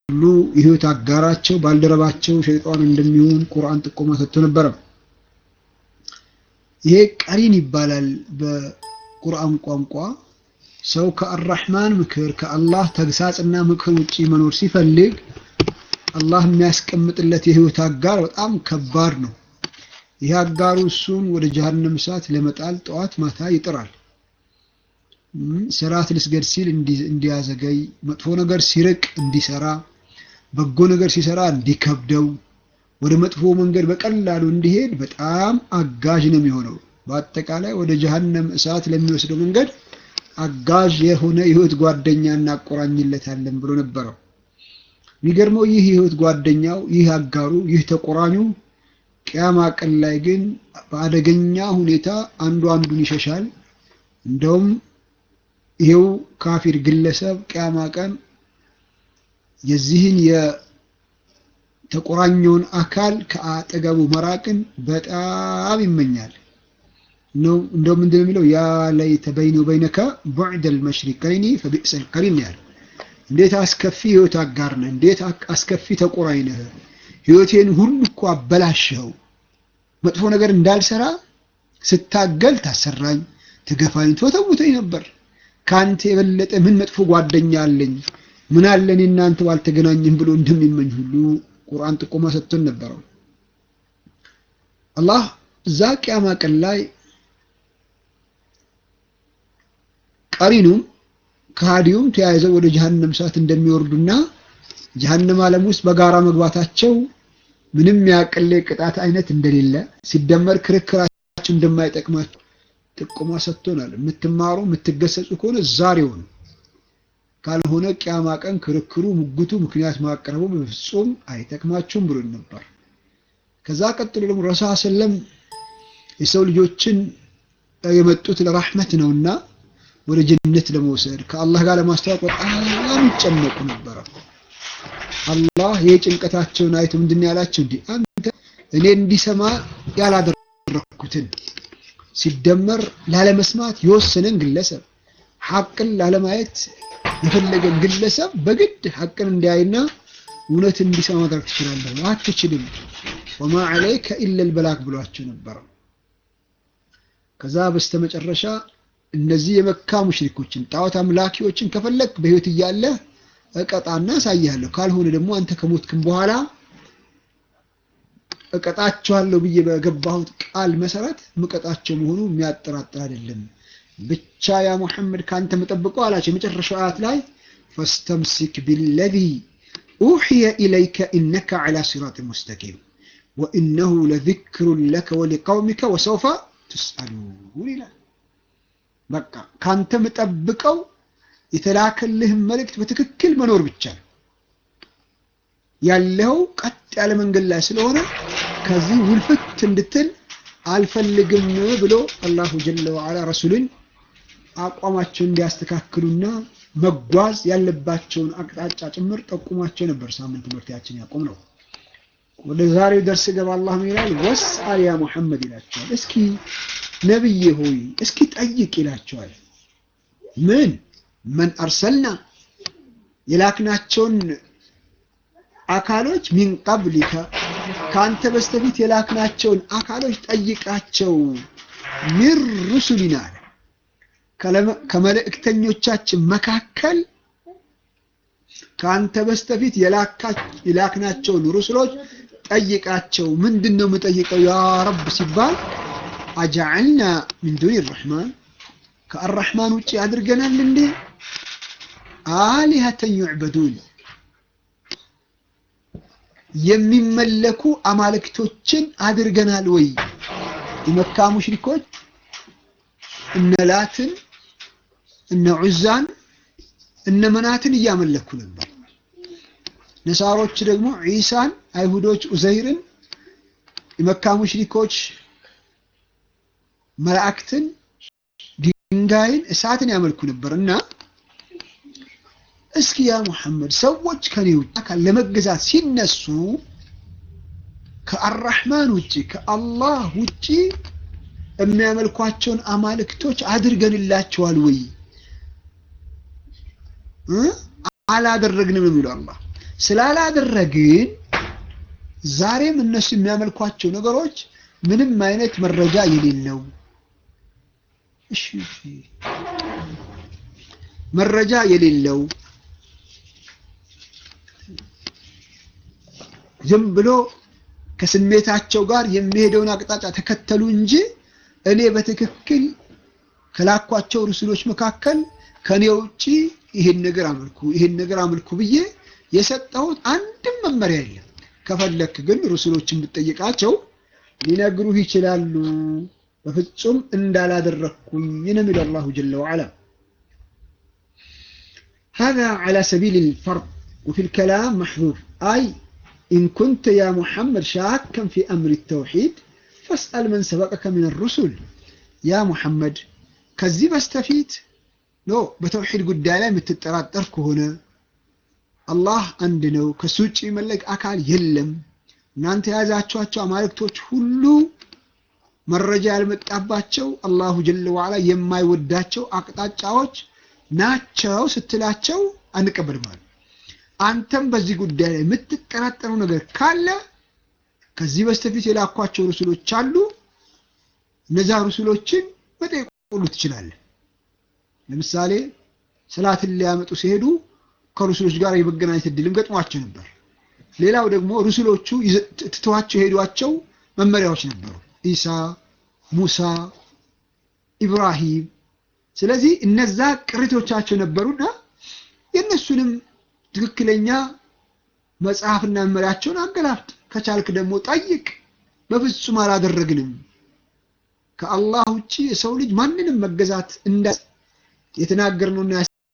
ሁሉ የህይወት አጋራቸው ባልደረባቸው ሸይጣን እንደሚሆን ቁርአን ጥቆማ ሰጥቶ ነበረ። ይሄ ቀሪን ይባላል በቁርአን ቋንቋ። ሰው ከአራህማን ምክር ከአላህ ተግሳጽና ምክር ውጪ መኖር ሲፈልግ አላህ የሚያስቀምጥለት የህይወት አጋር በጣም ከባድ ነው። ይህ አጋሩ እሱን ወደ ጀሀነም እሳት ለመጣል ጠዋት ማታ ይጥራል። ሰላት ልስገድ ሲል እንዲያዘገይ፣ መጥፎ ነገር ሲርቅ እንዲሰራ፣ በጎ ነገር ሲሰራ እንዲከብደው፣ ወደ መጥፎ መንገድ በቀላሉ እንዲሄድ በጣም አጋዥ ነው የሚሆነው። በአጠቃላይ ወደ ጀሀነም እሳት ለሚወስደው መንገድ አጋዥ የሆነ የህይወት ጓደኛ እናቆራኝለታለን ብሎ ነበረው። የሚገርመው ይህ የህይወት ጓደኛው፣ ይህ አጋሩ፣ ይህ ተቆራኙ ቅያማ ቀን ላይ ግን በአደገኛ ሁኔታ አንዱ አንዱን ይሸሻል። እንደውም ይሄው ካፊር ግለሰብ ቅያማ ቀን የዚህን የተቆራኘውን አካል ከአጠገቡ መራቅን በጣም ይመኛል። ነው እንደው ምንድን ነው የሚለው ያ ለይተ በይኒ ወበይነከ ቡዕደል መሽሪቀይኒ ፈቢእሰል ቀሪን ያለ እንዴት አስከፊ ህይወት አጋር ነህ! እንዴት አስከፊ ተቆራኝ ነህ! ህይወቴን ሁሉ እኮ አበላሽኸው። መጥፎ ነገር እንዳልሰራ ስታገል ታሰራኝ፣ ትገፋኝ፣ ትወተውተኝ ነበር። ከአንተ የበለጠ ምን መጥፎ ጓደኛ አለኝ? ምን አለ እኔ እናንተ ባልተገናኘን ብሎ እንደሚመኝ ሁሉ ቁርአን ጥቆማ ሰጥቶን ነበረው። አላህ እዛ ቅያማ ቀን ላይ ቀሪኑም ከሃዲውም ተያይዘው ወደ ጀሀነም እሳት እንደሚወርዱና ጀሀነም ዓለም ውስጥ በጋራ መግባታቸው ምንም ያቀለ ቅጣት አይነት እንደሌለ ሲደመር ክርክራቸው እንደማይጠቅማቸው ጥቆማ ሰጥቶናል። የምትማሩ የምትገሰጹ ከሆነ ዛሬው ነው። ካልሆነ ቅያማ ቀን ክርክሩ፣ ሙግቱ፣ ምክንያት ማቅረቡ በፍጹም አይጠቅማችሁም ብሎን ነበር። ከዛ ቀጥሎ ደግሞ ረሱል ሰለም የሰው ልጆችን የመጡት ለራህመት ነውና ወደ ጀነት ለመውሰድ ከአላህ ጋር ለማስተዋወቅ በጣም ይጨነቁ ነበረ። አላህ ይህ ጭንቀታቸውን አይቶ ምንድን ያላቸው እንዲህ አንተ እኔ እንዲሰማ ያላደረኩትን ሲደመር ላለመስማት የወሰነን ግለሰብ ሐቅን ላለማየት የፈለገን ግለሰብ በግድ ሐቅን እንዲያይና እውነት እንዲሰማ ማድረግ ትችላለህ? አትችልም። ወማ ዐለይከ ኢለል በላግ ብሏቸው ነበረ። ከዛ በስተመጨረሻ እነዚህ የመካ ሙሽሪኮችን ጣዖት አምላኪዎችን ከፈለግ በህይወት እያለ እቀጣና አሳያለሁ፣ ካልሆነ ደግሞ አንተ ከሞትክም በኋላ እቀጣቸዋለሁ ብዬ በገባሁት ቃል መሰረት ምቀጣቸው መሆኑ የሚያጠራጥር አይደለም። ብቻ ያ ሙሐመድ ከአንተ መጠብቀው አላቸው። የመጨረሻው አያት ላይ ፈስተምሲክ ቢለዚ ኡሕየ ኢለይከ ኢነከ ዐላ ሲራጥ ሙስተቂም ወኢነሁ ለዚክሩን ለከ ወሊቀውሚከ ወሰውፈ ትስአሉን ይላል። በቃ ካንተ የምጠብቀው የተላከልህን መልእክት በትክክል መኖር ብቻ ነው። ያለው ቀጥ ያለ መንገድ ላይ ስለሆነ ከዚህ ውልፍት እንድትል አልፈልግም ብሎ አላሁ ጀለ ወዐላ ረሱልን አቋማቸውን እንዲያስተካክሉና መጓዝ ያለባቸውን አቅጣጫ ጭምር ጠቁሟቸው ነበር። ሳምንት ትምህርታችን ያቆም ነው። ወደ ዛሬው ደርስ ገባ። አላህ ምን ይላል? ወስአል ያ ሙሐመድ ይላቸዋል። እስኪ ነብዬ ሆይ እስኪ ጠይቅ ይላቸዋል። ምን መን አርሰልና የላክናቸውን አካሎች ሚን ቀብሊከ ከአንተ በስተፊት የላክናቸውን አካሎች ጠይቃቸው። ሚን ሩሱሊና አለ ከመልእክተኞቻችን መካከል ከአንተ በስተፊት የላክናቸውን ሩሱሎች ጠይቃቸው። ምንድን ነው የምጠይቀው ያ ረብ ሲባል አጀዐልና ሚን ዱኒ ረሕማን ከአራሕማን ውጭ አድርገናል እንዴ አሊሀተን ዩዕበዱን የሚመለኩ አማልክቶችን አድርገናል ወይ? የመካ ሙሽሪኮች እነ ላትን እነ ዑዛን እነ መናትን እያመለኩ ነበር። ነሳሮች ደግሞ ዒሳን፣ አይሁዶች ኡዘይርን፣ የመካ ሙሽሪኮች መላእክትን፣ ድንጋይን፣ እሳትን ያመልኩ ነበር እና እስኪ ያ ሙሐመድ ሰዎች ከኔ ውጭ አካል ለመገዛት ሲነሱ ከአራሕማን ውጭ ከአላህ ውጭ የሚያመልኳቸውን አማልክቶች አድርገንላቸዋል ወይ? አላደረግንም የሚለው አላህ ስላላደረግን ዛሬም እነሱ የሚያመልኳቸው ነገሮች ምንም አይነት መረጃ የሌለው እሺ መረጃ የሌለው ዝም ብሎ ከስሜታቸው ጋር የሚሄደውን አቅጣጫ ተከተሉ እንጂ እኔ በትክክል ከላኳቸው ርሱሎች መካከል ከኔ ውጪ ይህን ነገር አምልኩ ይህን ነገር አምልኩ ብዬ የሰጠሁት አንድም መመሪያ የለም። ከፈለክ ግን ርሱሎችን ብትጠይቃቸው ሊነግሩህ ይችላሉ። በፍጹም እንዳላደረግኩኝ ነው የሚለው አላሁ ጀለ ወዐላ። هذا على سبيل الفرض وفي الكلام محذوف أي إن كنت يا محمد شاكا في أمر التوحيد فاسأل من سبقك من الرسل يا محمد ከዚህ በስተፊት ኖ በተውሂድ ጉዳይ ላይ የምትጠራጠር ከሆነ አላህ አንድ ነው፣ ከሱ ውጭ የሚመለክ አካል የለም፣ እናንተ የያዛችኋቸው አማልክቶች ሁሉ መረጃ ያልመጣባቸው አላሁ ጀለ ወዐላ የማይወዳቸው አቅጣጫዎች ናቸው ስትላቸው አንቀበልም አሉ። አንተም በዚህ ጉዳይ ላይ የምትጠራጠረው ነገር ካለ ከዚህ በስተፊት የላኳቸው ርሱሎች አሉ። እነዛ ርሱሎችን መጠየቅ ሁሉ ትችላለህ። ለምሳሌ ሰላትን ሊያመጡ ሲሄዱ ከሩሱሎች ጋር የመገናኘት እድልም ገጥሟቸው ነበር። ሌላው ደግሞ ሩሱሎቹ ትተዋቸው የሄዷቸው መመሪያዎች ነበሩ፣ ኢሳ፣ ሙሳ፣ ኢብራሂም። ስለዚህ እነዛ ቅሪቶቻቸው ነበሩና የእነሱንም ትክክለኛ መጽሐፍና መመሪያቸውን አገላብጥ፣ ከቻልክ ደግሞ ጠይቅ። በፍጹም አላደረግንም ከአላህ ውጪ የሰው ልጅ ማንንም መገዛት እንዳ የተናገርነውና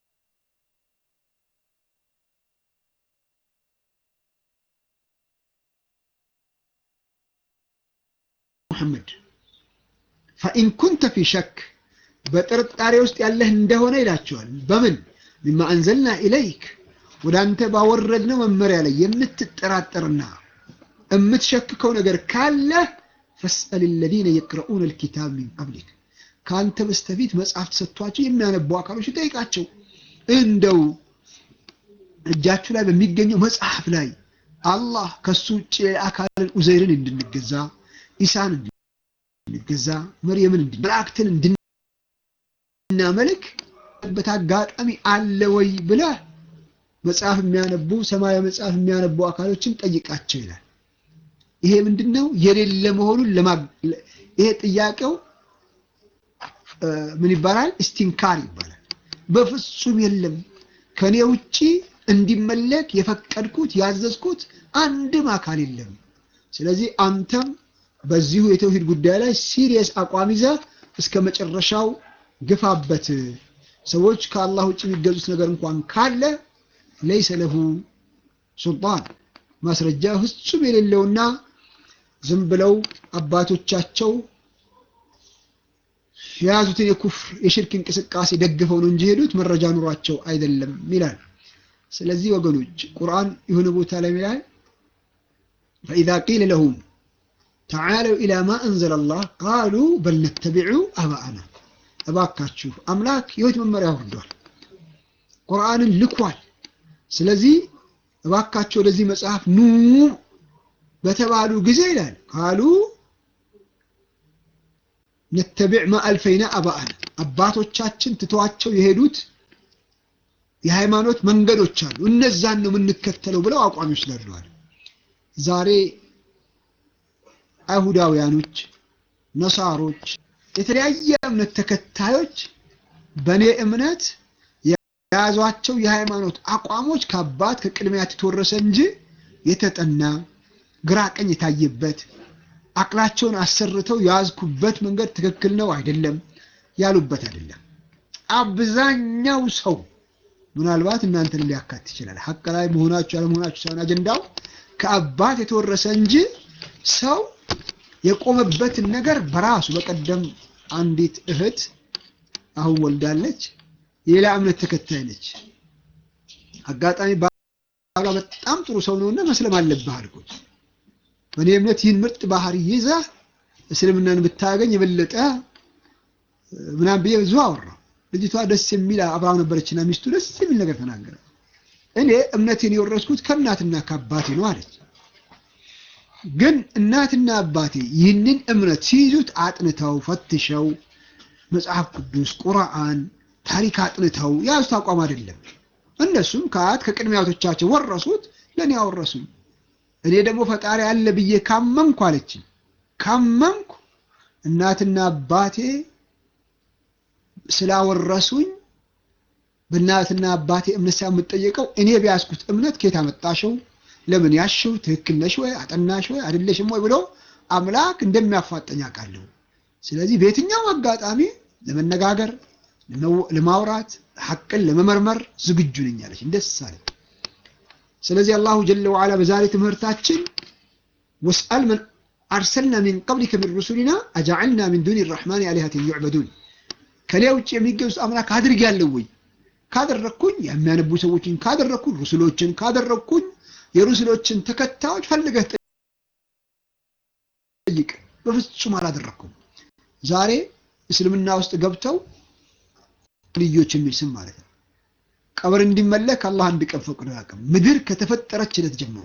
ሙሐመድ ፈኢን ኩንተ ፊ ሸክ በጥርጣሬ ውስጥ ያለህ እንደሆነ ይላቸዋል። በምን ሚማ አንዘልና ኢለይክ ወደ አንተ ባወረድነው መመሪያ ላይ የምትጠራጠርና የምትሸክከው ነገር ካለህ ፈስአል ለዚነ የቅረኡነ ልኪታብ ሚን ቀብሊክ ከአንተ በስተፊት መጽሐፍ ተሰጥቷቸው የሚያነቡ አካሎች ጠይቃቸው። እንደው እጃችሁ ላይ በሚገኘው መጽሐፍ ላይ አላህ ከሱ ውጭ አካልን ኡዘይርን እንድንገዛ፣ ኢሳን እንድንገዛ፣ መርየምን መላእክትን እንድናመልክ በት አጋጣሚ አለ ወይ ብለህ መጽሐፍ የሚያነቡ ሰማያዊ መጽሐፍ የሚያነቡ አካሎችን ጠይቃቸው ይላል። ይሄ ምንድነው? የሌለ መሆኑን ይሄ ጥያቄው ምን ይባላል? እስቲንካር ይባላል። በፍጹም የለም ከኔ ውጪ እንዲመለክ የፈቀድኩት ያዘዝኩት አንድም አካል የለም። ስለዚህ አንተም በዚሁ የተውሂድ ጉዳይ ላይ ሲሪየስ አቋም ይዘህ እስከ መጨረሻው ግፋበት። ሰዎች ከአላህ ውጭ የሚገዙት ነገር እንኳን ካለ ለይሰ ለሁ ሱልጣን ማስረጃ ፍጹም የሌለውና ዝም ብለው አባቶቻቸው የያዙትን የኩፍር የሽርክ እንቅስቃሴ ደግፈው ነው እንጂ ሄዱት መረጃ ኑሯቸው አይደለም ይላል። ስለዚህ ወገኖች ቁርአን የሆነ ቦታ ላይ ይላል ፈኢዛ ቂለ ለሁም ተዓለው ኢላ ማ አንዘለ አላህ ቃሉ በል ነተቢዑ አባአና። እባካችሁ አምላክ የህይወት መመሪያ ወርዷል፣ ቁርአንን ልኳል። ስለዚህ እባካችሁ ወደዚህ መጽሐፍ ኑ በተባሉ ጊዜ ይላል ካሉ ነተቢዕ ማ አልፈይና አባአና አባቶቻችን ትተዋቸው የሄዱት የሃይማኖት መንገዶች አሉ፣ እነዛን ነው የምንከተለው ብለው አቋም ይወስዳሉ። ዛሬ አይሁዳውያኖች፣ ነሳሮች፣ የተለያየ እምነት ተከታዮች በእኔ እምነት የያዟቸው የሃይማኖት አቋሞች ከአባት ከቅድሚያት የተወረሰ እንጂ የተጠና ግራ ቀኝ የታየበት አቅላቸውን አሰርተው የያዝኩበት መንገድ ትክክል ነው አይደለም ያሉበት አይደለም። አብዛኛው ሰው ምናልባት እናንተን ሊያካት ይችላል። ሀቅ ላይ መሆናችሁ ያለመሆናችሁ ሳይሆን አጀንዳው ከአባት የተወረሰ እንጂ ሰው የቆመበትን ነገር በራሱ በቀደም አንዲት እህት አሁን ወልዳለች። የሌላ እምነት ተከታይ ነች። አጋጣሚ ባሏ በጣም ጥሩ ሰው ነውና መስለም አለብህ አልኩት። በእኔ እምነት ይህን ምርጥ ባህሪ ይዘህ እስልምናን ብታገኝ የበለጠ ምናምን ብዬ ብዙ አወራሁ። ልጅቷ ደስ የሚል አብራው ነበረችና ሚስቱ ደስ የሚል ነገር ተናገረ። እኔ እምነቴን የወረስኩት ከእናትና ከአባቴ ነው አለች። ግን እናትና አባቴ ይህንን እምነት ሲይዙት አጥንተው ፈትሸው መጽሐፍ ቅዱስ፣ ቁርአን፣ ታሪክ አጥንተው የያዙት አቋም አይደለም። እነሱም ከአያት ከቅድመ አያቶቻቸው ወረሱት፣ ለእኔ አወረሱኝ። እኔ ደግሞ ፈጣሪ አለ ብዬ ካመንኩ አለችኝ ካመንኩ እናትና አባቴ ስላወረሱኝ በእናትና አባቴ እምነት ሳይሆን የምጠየቀው እኔ ቢያዝኩት እምነት ከየት አመጣሽው? ለምን ያሽው? ትክክል ነሽ ወይ? አጠናሽ ወይ? አይደለሽም ወይ ብሎ አምላክ እንደሚያፋጠኝ አውቃለሁ። ስለዚህ በየትኛው አጋጣሚ ለመነጋገር፣ ለማውራት፣ ሐቅን ለመመርመር ዝግጁ ነኝ አለች። ደስ አለኝ። ስለዚህ አላሁ ጀለ ወዓላ በዛሬ ትምህርታችን ወስአል መን አርሰልና ሚን ቀብሊከ ሚን ሩሱሊና አጃዐልና ሚን ዱኒ ረሕማን አሊሀትን ዩዕበዱን ከኔ ውጭ የሚገዙት አምላክ አድርጌያለሁ ወይ? ካደረግኩኝ የሚያነቡ ሰዎችን ካደረግኩኝ ሩስሎችን ካደረግኩኝ የሩስሎችን ተከታዮች ፈልገህ ጠይቅ። በፍጹም አላደረግኩም። ዛሬ እስልምና ውስጥ ገብተው ልዮች የሚል ስም ማለት ነው። ቀብር እንዲመለክ አላህ አንድ ቀን ፈቅዶ አያውቅም። ምድር ከተፈጠረች ዕለት ጀምሮ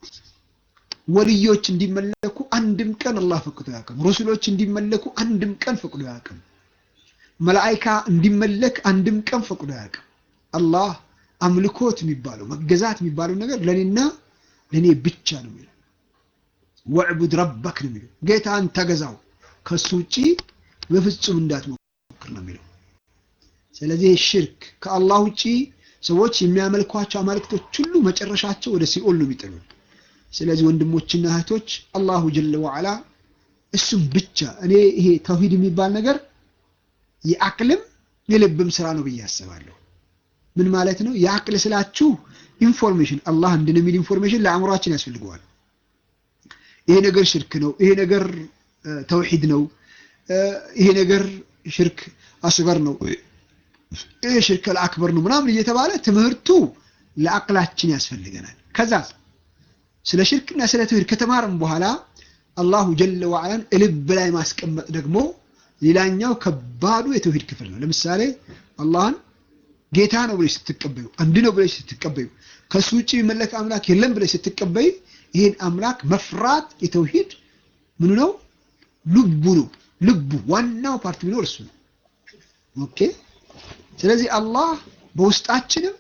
ወልዮች እንዲመለኩ አንድም ቀን አላህ ፈቅዶ አያውቅም። ሩስሎች እንዲመለኩ አንድም ቀን ፈቅዶ አያውቅም። መላኢካ እንዲመለክ አንድም ቀን ፈቅዶ አያውቅም። አላህ አምልኮት የሚባለው መገዛት የሚባለው ነገር ለእኔና ለእኔ ብቻ ነው የሚለው። ወዕቡድ ረበክ ነው የሚለው። ጌታን ተገዛው ከሱ ውጪ በፍጹም እንዳትሞክር ነው የሚለው። ስለዚህ ሽርክ ከአላህ ውጪ ሰዎች የሚያመልኳቸው አማልክቶች ሁሉ መጨረሻቸው ወደ ሲኦል ነው የሚጥሉ። ስለዚህ ወንድሞችና እህቶች አላሁ ጀለ ወዓላ እሱም ብቻ እኔ ይሄ ተውሂድ የሚባል ነገር የአቅልም የልብም ስራ ነው ብዬ አስባለሁ። ምን ማለት ነው? የአቅል ስላችሁ ኢንፎርሜሽን አላህ እንድን የሚል ኢንፎርሜሽን ለአእምሯችን ያስፈልገዋል። ይሄ ነገር ሽርክ ነው፣ ይሄ ነገር ተውሂድ ነው፣ ይሄ ነገር ሽርክ አስገር ነው፣ ይሄ ሽርክ አክበር ነው ምናምን እየተባለ ትምህርቱ ለአቅላችን ያስፈልገናል። ከዛ ስለ ሽርክና ስለ ተውሂድ ከተማርም በኋላ አላሁ ጀለ ወዓላን ልብ ላይ ማስቀመጥ ደግሞ ሌላኛው ከባዱ የተውሂድ ክፍል ነው። ለምሳሌ አላህን ጌታ ነው ብለሽ ስትቀበዩ፣ አንድ ነው ብለሽ ስትቀበዩ፣ ከሱ ውጭ የሚመለክ አምላክ የለም ብለሽ ስትቀበይ፣ ይህን አምላክ መፍራት የተውሂድ ምኑ ነው? ልቡ ነው። ልቡ ዋናው ፓርት ቢኖር እሱ ነው። ኦኬ። ስለዚህ አላህ በውስጣችንም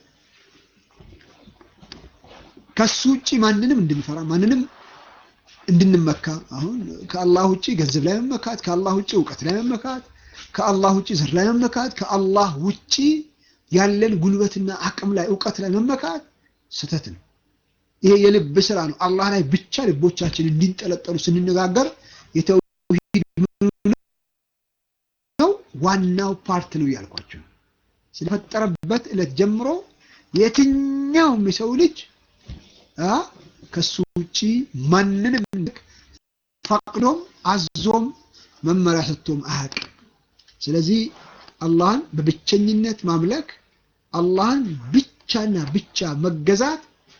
ከሱ ውጭ ማንንም እንድንፈራ ማንንም እንድንመካ አሁን ከአላህ ውጭ ገንዘብ ላይ መመካት፣ ከአላህ ውጭ እውቀት ላይ መመካት፣ ከአላህ ውጭ ዘር ላይ መመካት፣ ከአላህ ውጭ ያለን ጉልበትና አቅም ላይ እውቀት ላይ መመካት ስህተት ነው። ይሄ የልብ ስራ ነው። አላህ ላይ ብቻ ልቦቻችን እንዲንጠለጠሉ ስንነጋገር የተውሂድ ነው ዋናው ፓርት ነው እያልኳቸው ስለፈጠረበት ዕለት ጀምሮ የትኛውም የሰው ልጅ ከሱ ውጪ ማንንም ፈቅዶም አዞም መመሪያ ሰጥቶም አያውቅም። ስለዚህ አላህን በብቸኝነት ማምለክ አላህን ብቻና ብቻ መገዛት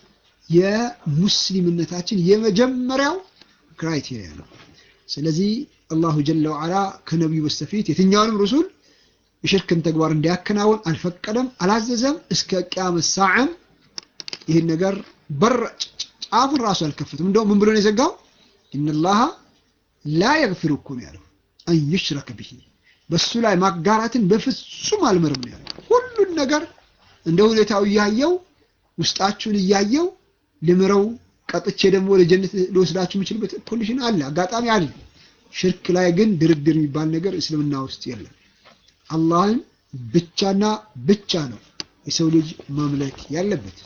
የሙስሊምነታችን የመጀመሪያው ክራይቴሪያ ነው። ስለዚህ አላሁ ጀለ ወዓላ ከነቢዩ በስተፊት የትኛውንም ሩሱል የሽርክን ተግባር እንዲያከናውን አልፈቀደም፣ አላዘዘም። እስከ ቅያመት ሰዓም ይህን ነገር በር ጫፉን ራሱ አልከፈትም። እንደውም ምን ብሎ ነው የዘጋው? ኢነላሃ ላ የግፊሩ እኮ ነው ያለው አን ዩሽረከ ብሂ በሱ ላይ ማጋራትን በፍጹም አልምርም ነው ያለው። ሁሉን ነገር እንደ ሁኔታው እያየው ውስጣችሁን እያየው ልምረው ቀጥቼ ደግሞ ወደ ጀነት ልወስዳችሁ የምችልበት ኮንዲሽን አለ፣ አጋጣሚ አለ። ሽርክ ላይ ግን ድርድር የሚባል ነገር እስልምና ውስጥ የለም። አላህን ብቻና ብቻ ነው የሰው ልጅ ማምለክ ያለበት።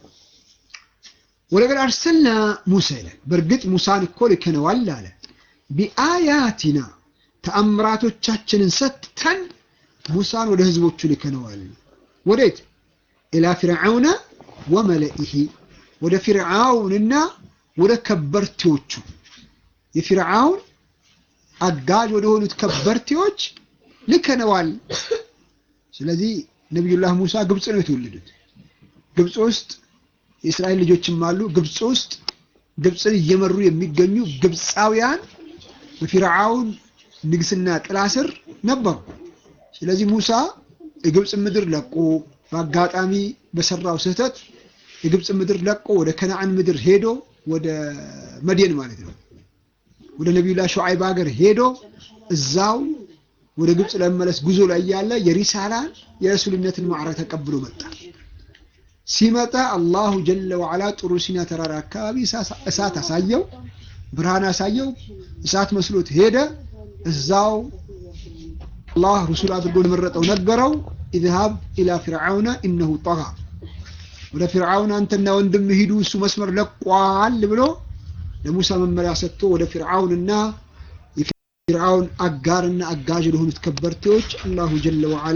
ወለቀድ አርሰልና ሙሳ ይላል። በእርግጥ ሙሳን እኮ ልከነዋል አለ ቢአያቲና ተአምራቶቻችንን ሰጥተን ሙሳን ወደ ህዝቦቹ ልከነዋል። ወዴት? ኢላ ፊርዓውነ ወመለኢሂ ወደ ፊርዓውንና ወደ ከበርቴዎቹ የፊርዓውን አጋዥ ወደ ሆኑት ከበርቴዎች ልከነዋል። ስለዚህ ነቢዩላህ ሙሳ ግብፅ ነው የተወለዱት። ግብፅ ውስጥ የእስራኤል ልጆችም አሉ። ግብፅ ውስጥ ግብፅን እየመሩ የሚገኙ ግብፃውያን በፊርዓውን ንግስና ጥላ ስር ነበሩ። ስለዚህ ሙሳ የግብፅ ምድር ለቆ በአጋጣሚ በሰራው ስህተት የግብፅ ምድር ለቆ ወደ ከነዓን ምድር ሄዶ ወደ መድየን ማለት ነው ወደ ነቢዩላህ ሹዓይብ ሀገር ሄዶ እዛው ወደ ግብፅ ለመመለስ ጉዞ ላይ ያለ የሪሳላን የረሱልነትን ማዕረግ ተቀብሎ መጣ። ሲመጣ አላሁ ጀለ ወዓላ ጥሩ ሲና ተራራ አካባቢ እሳት አሳየው፣ ብርሃን አሳየው። እሳት መስሎት ሄደ። እዛው አላህ ሩሱል አድርጎ ለመረጠው ነገረው። ኢዝሃብ ኢላ ፊርዓውነ ኢነሁ ጠጋ፣ ወደ ፊርዓውን አንተና ወንድም ሂዱ እሱ መስመር ለቋል ብሎ ለሙሳ መመሪያ ሰጥቶ ወደ ፊርዓውንና የፊርዓውን አጋርና አጋዥ ለሆኑት ከበርቴዎች አላሁ ጀለ ወዓላ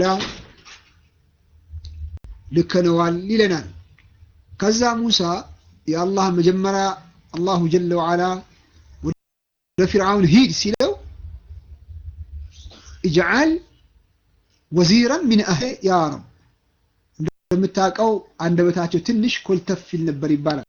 ልከነዋል ይለናል። ከዛ ሙሳ የአላህ መጀመሪያ አላሁ ጀለ ወዓላ ወደ ፊርዓውን ሂድ ሲለው እጅዓል ወዚረን ሚን አህሊ ያ ረብ እንደምታውቀው አንደበታቸው ትንሽ ኮልተፍ ይል ነበር ይባላል።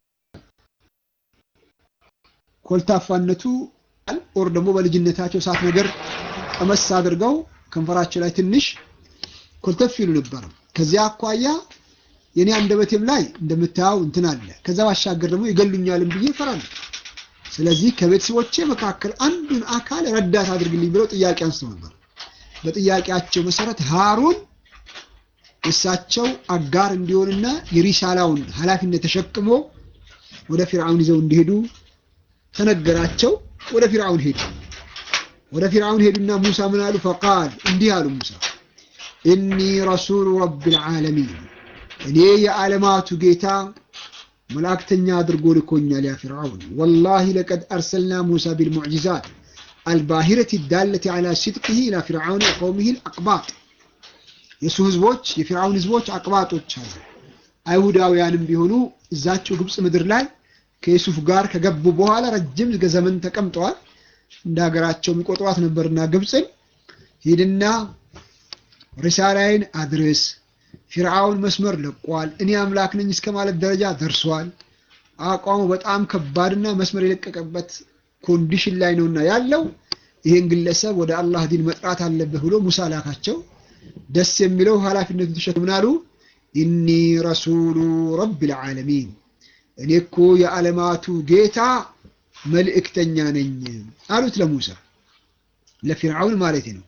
ኮልታፋነቱ ኦር ደግሞ በልጅነታቸው እሳት ነገር ቀመስ አድርገው ከንፈራቸው ላይ ትንሽ ኮልተፍ ይሉ ነበር። ከዚያ አኳያ የኔ አንደበቴም ላይ እንደምታየው እንትን አለ። ከዛ ባሻገር ደግሞ ይገሉኛልም ብዬ እፈራለሁ። ስለዚህ ከቤተሰቦቼ መካከል አንዱን አካል ረዳት አድርግልኝ ብለው ጥያቄ አንስተው ነበር። በጥያቄያቸው መሰረት ሃሩን እሳቸው አጋር እንዲሆንና የሪሳላውን ኃላፊነት ተሸክሞ ወደ ፊርዓውን ይዘው እንዲሄዱ ተነገራቸው። ወደ ፊርዓውን ሄዱ። ወደ ፊርዓውን ሄዱና ሙሳ ምን አሉ? ፈቃል እንዲህ አሉ ሙሳ ኢኒ ረሱሉ ረቢል ዓለሚን እኔ የዓለማቱ ጌታ መላእክተኛ አድርጎ ልኮኛል። ያ ፊርዓውን ወላሂ ለቀድ አርሰልና ሙሳ ቢልሙዕጂዛት አልባሂረት ዳለቲ ዓላ ሲድቅህ ኢላ ፊርዓውን ቀውሚህ አቅባጥ የእሱ ህዝቦች የፊርዓውን ህዝቦች አቅባጦች አሉ። አይሁዳውያንም ቢሆኑ እዛቸው ግብፅ ምድር ላይ ከዩሱፍ ጋር ከገቡ በኋላ ረጅም ዘመን ተቀምጠዋል። እንደ ሀገራቸው የሚቆጥሯት ነበርና ግብፅን ሂድና ሪሳላይን አድርስ፣ ፊርዓውን መስመር ለቋል፣ እኔ አምላክ ነኝ እስከ ማለት ደረጃ ደርሷል። አቋሙ በጣም ከባድና መስመር የለቀቀበት ኮንዲሽን ላይ ነውና ያለው ይህን ግለሰብ ወደ አላህ ዲን መጥራት አለብህ ብሎ ሙሳ ላካቸው። ደስ የሚለው ኃላፊነቱን ተሸክምናሉ። ኢኒ ረሱሉ ረቢል ዓለሚን እኔ እኮ የዓለማቱ ጌታ መልእክተኛ ነኝ አሉት ለሙሳ ለፊርዓውን ማለት ነው።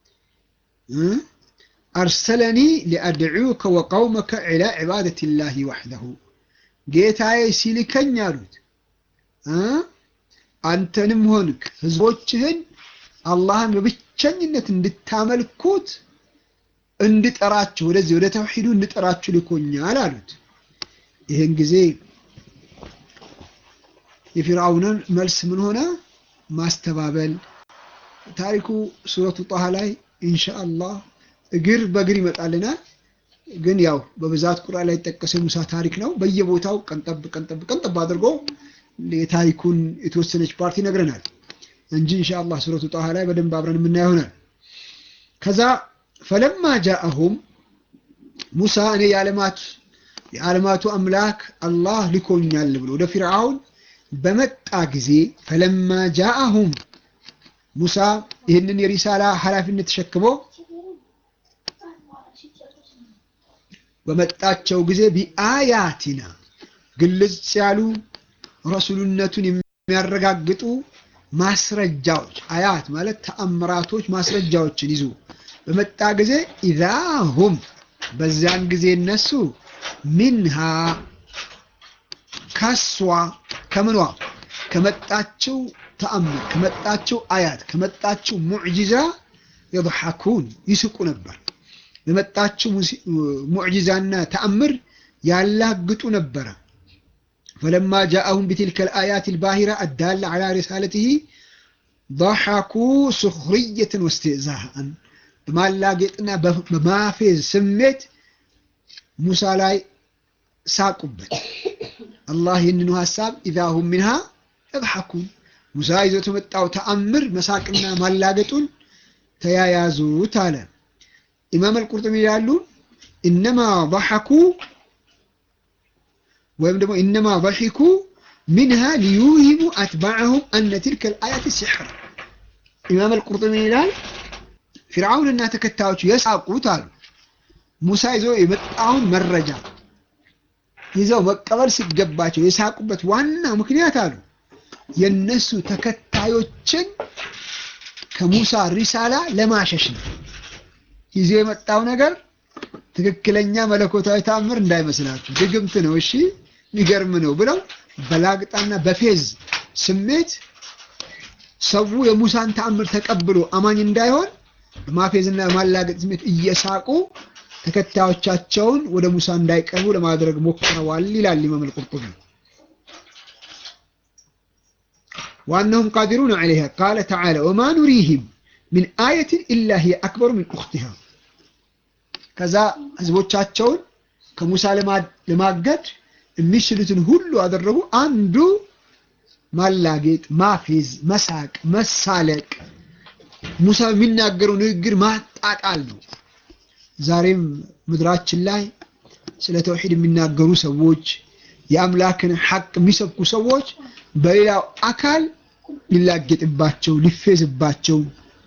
አርሰለኒ ሊአድዑከ ወቀውመከ ኢላ ዒባደት ላህ ወሕደሁ ጌታዬ ሲልከኝ አሉት አንተንም ሆንክ ህዝቦችህን አላህን በብቸኝነት እንድታመልኩት እንድጠራችሁ ወደዚህ ወደ ተውሂዱ እንድጠራችሁ ልኮኛል አሉት። ይህን ጊዜ የፊርዓውንን መልስ ምን ሆነ? ማስተባበል። ታሪኩ ሱረቱ ጣሃ ላይ ኢንሻአላህ እግር በእግር ይመጣልናል። ግን ያው በብዛት ቁርአን ላይ የተጠቀሰ ሙሳ ታሪክ ነው። በየቦታው ቀንጠብ ቀንጠብ ቀንጠብ አድርጎ የታሪኩን የተወሰነች ፓርቲ ይነግረናል እንጂ ኢንሻአላህ ሱረቱ ጣሃ ላይ በደንብ አብረን የምናየው ይሆናል። ከዛ ፈለማ ጃአሁም ሙሳ እኔ የዓለማት የዓለማቱ አምላክ አላህ ልኮኛል ብሎ ወደ ፊርዓውን በመጣ ጊዜ ፈለማ ጃአሁም ሙሳ ይህንን የሪሳላ ኃላፊነት ተሸክሞ በመጣቸው ጊዜ ቢአያቲና ግልጽ ያሉ ረሱልነቱን የሚያረጋግጡ ማስረጃዎች አያት ማለት ተአምራቶች ማስረጃዎችን ይዞ በመጣ ጊዜ ኢዛሁም በዚያን ጊዜ እነሱ ሚንሃ ከሷ ከምኗ ከመጣችው ተአምር ከመጣችው አያት ከመጣችው ሙዕጂዛ የضሐኩን ይስቁ ነበር። በመጣችው ሙዕጂዛና ተአምር ያላግጡ ነበረ። ፈለማ ጃአሁም ቢትልከ ልአያት ልባሂራ አዳላ ዓላ ሪሳለትህ ضحኩ ሱኽርየትን ወስትእዛሃን በማላጌጥና በማፌዝ ስሜት ሙሳ ላይ ሳቁበት። አላህ ይህንኑ ሀሳብ ኢዛሁም ሚንሃ የضሐኩን ሙሳ ይዞት የመጣው ተአምር መሳቅና ማላገጡን ተያያዙት አለ። ኢማም አልቁርጡቢ ይላሉ ኢነማ ضሐኩ ወይም ደግሞ ኢነማ ضሒኩ ሚንሃ ሊዩሂሙ አትባዐሁም አነ ትልከ ልአያት ሲሕር። ኢማም አልቁርጡቢ ይላል ፊርዓውንና ተከታዮቹ የሳቁት አሉ ሙሳ ይዞ የመጣውን መረጃ ይዘው መቀበል ሲገባቸው የሳቁበት ዋና ምክንያት አሉ የነሱ ተከታዮችን ከሙሳ ሪሳላ ለማሸሽ ነው። ይዞ የመጣው ነገር ትክክለኛ መለኮታዊ ተአምር እንዳይመስላችሁ ድግምት ነው፣ እሺ የሚገርም ነው ብለው በላግጣና በፌዝ ስሜት ሰው የሙሳን ተአምር ተቀብሎ አማኝ እንዳይሆን በማፌዝና በማላገጥ ስሜት እየሳቁ ተከታዮቻቸውን ወደ ሙሳ እንዳይቀርቡ ለማድረግ ሞክረዋል ይላል ኢማም አልቁርጡቢ። ወአነሁም ቃዲሩን ዐለይሃ ቃለ ተዓላ ወማ ኑሪህም ሚን አየትን ኢላ ሂየ አክበሩ ሚን ኡኽቲሃ። ከዛ ህዝቦቻቸውን ከሙሳ ለማገድ የሚችሉትን ሁሉ አደረጉ። አንዱ ማላጌጥ፣ ማፌዝ፣ መሳቅ፣ መሳለቅ፣ ሙሳ የሚናገረው ንግግር ማጣጣል ነው። ዛሬም ምድራችን ላይ ስለ ተውሂድ የሚናገሩ ሰዎች የአምላክን ሐቅ የሚሰብኩ ሰዎች በሌላው አካል ሊላጌጥባቸው ሊፌዝባቸው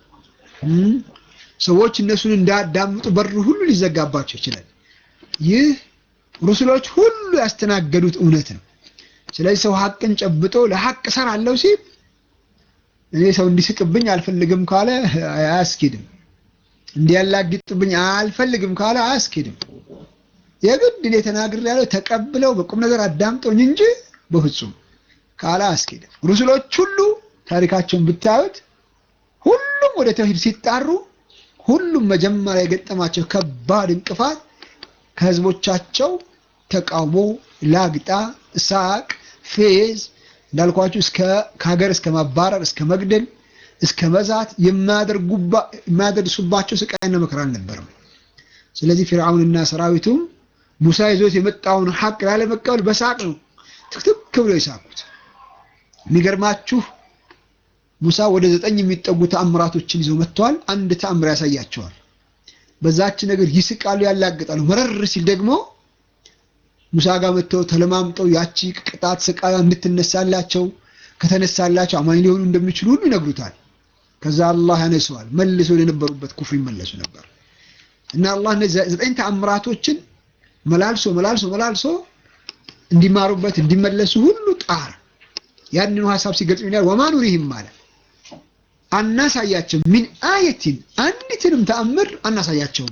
ሰዎች እነሱን እንዳያዳምጡ በር ሁሉ ሊዘጋባቸው ይችላል። ይህ ሩስሎች ሁሉ ያስተናገዱት እውነት ነው። ስለዚህ ሰው ሐቅን ጨብጦ ለሐቅ እሰራለሁ ሲል እኔ ሰው እንዲስቅብኝ አልፈልግም ካለ አያስኬድም። እንዲያላግጥብኝ አልፈልግም ካለ አያስኬድም። የግድ እኔ ተናግሬያለሁ ተቀብለው በቁም ነገር አዳምጠውኝ እንጂ በፍጹም ካለ አያስኬድም። ሩስሎች ሁሉ ታሪካቸውን ብታዩት ሁሉም ወደ ተውሂድ ሲጣሩ ሁሉም መጀመሪያ የገጠማቸው ከባድ እንቅፋት ከህዝቦቻቸው ተቃውሞ፣ ላግጣ፣ ሳቅ፣ ፌዝ እንዳልኳችሁ እስከ ከሀገር እስከ ማባረር እስከ መግደል እስከ መዛት የማያደርሱባቸው ስቃይና መከራ አልነበረም። ስለዚህ ፊርዓውንና ሰራዊቱም ሙሳ ይዞት የመጣውን ሐቅ ላለመቀበል በሳቅ ነው ትክትክ ብሎ የሳቁት። የሚገርማችሁ ሙሳ ወደ ዘጠኝ የሚጠጉ ተአምራቶችን ይዘው መጥተዋል። አንድ ተአምር ያሳያቸዋል። በዛች ነገር ይስቃሉ፣ ያላግጣሉ። መረር ሲል ደግሞ ሙሳ ጋር መጥተው ተለማምጠው ያቺ ቅጣት ስቃያ እንድትነሳላቸው ከተነሳላቸው አማኝ ሊሆኑ እንደሚችሉ ሁሉ ይነግሩታል። ከዛ አላህ ያነሰዋል። መልሰው የነበሩበት ኩፍር ይመለሱ ነበር እና አላህ እነዚህ ዘጠኝ ተአምራቶችን መላልሶ መላልሶ መላልሶ እንዲማሩበት እንዲመለሱ ሁሉ ጣር ያንኑ ሐሳብ ሲገልጽ ይላል ወማ ኑሪህም ማለት አናሳያቸው ሚን አየቲን አንዲትንም ተአምር አናሳያቸውም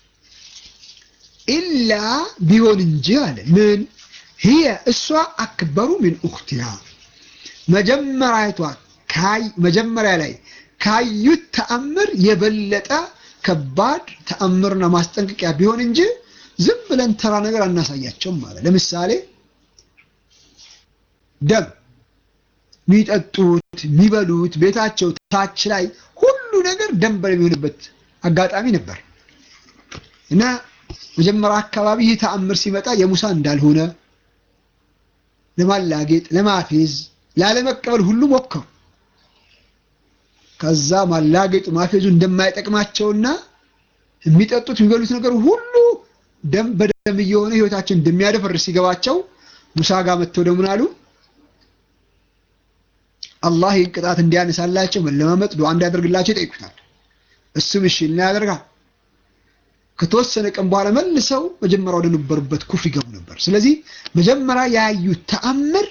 ኢላ ቢሆን እንጂ አለ ምን ህየ እሷ አክበሩ ሚን ኡኽቲሃ መጀመሪያቷ ካይ መጀመሪያ ላይ ካዩት ተአምር የበለጠ ከባድ ተአምርና ማስጠንቀቂያ ቢሆን እንጂ ዝም ብለን ተራ ነገር አናሳያቸውም ማለት ለምሳሌ ደም የሚጠጡት የሚበሉት ቤታቸው ታች ላይ ሁሉ ነገር ደም በሚሆንበት አጋጣሚ ነበር እና መጀመሪያ አካባቢ ይህ ተአምር ሲመጣ የሙሳ እንዳልሆነ ለማላጌጥ፣ ለማፌዝ፣ ላለመቀበል ሁሉ ሞከሩ። ከዛ ማላጌጡ ማፌዙ እንደማይጠቅማቸውና የሚጠጡት የሚበሉት ነገር ሁሉ ደም በደም እየሆነ ህይወታችን እንደሚያደፈርስ ሲገባቸው ሙሳ ጋር መጥተው ደግሞ አሉ አላህ ይህን ቅጣት እንዲያነሳላቸው መለማመጥ ዱዓ እንዲያደርግላቸው ይጠይቁታል። እሱም እሺ እና ያደርጋል። ከተወሰነ ቀን በኋላ መልሰው መጀመሪያ ወደ ነበሩበት ኩፍር ይገቡ ነበር። ስለዚህ መጀመሪያ ያዩት ተአምር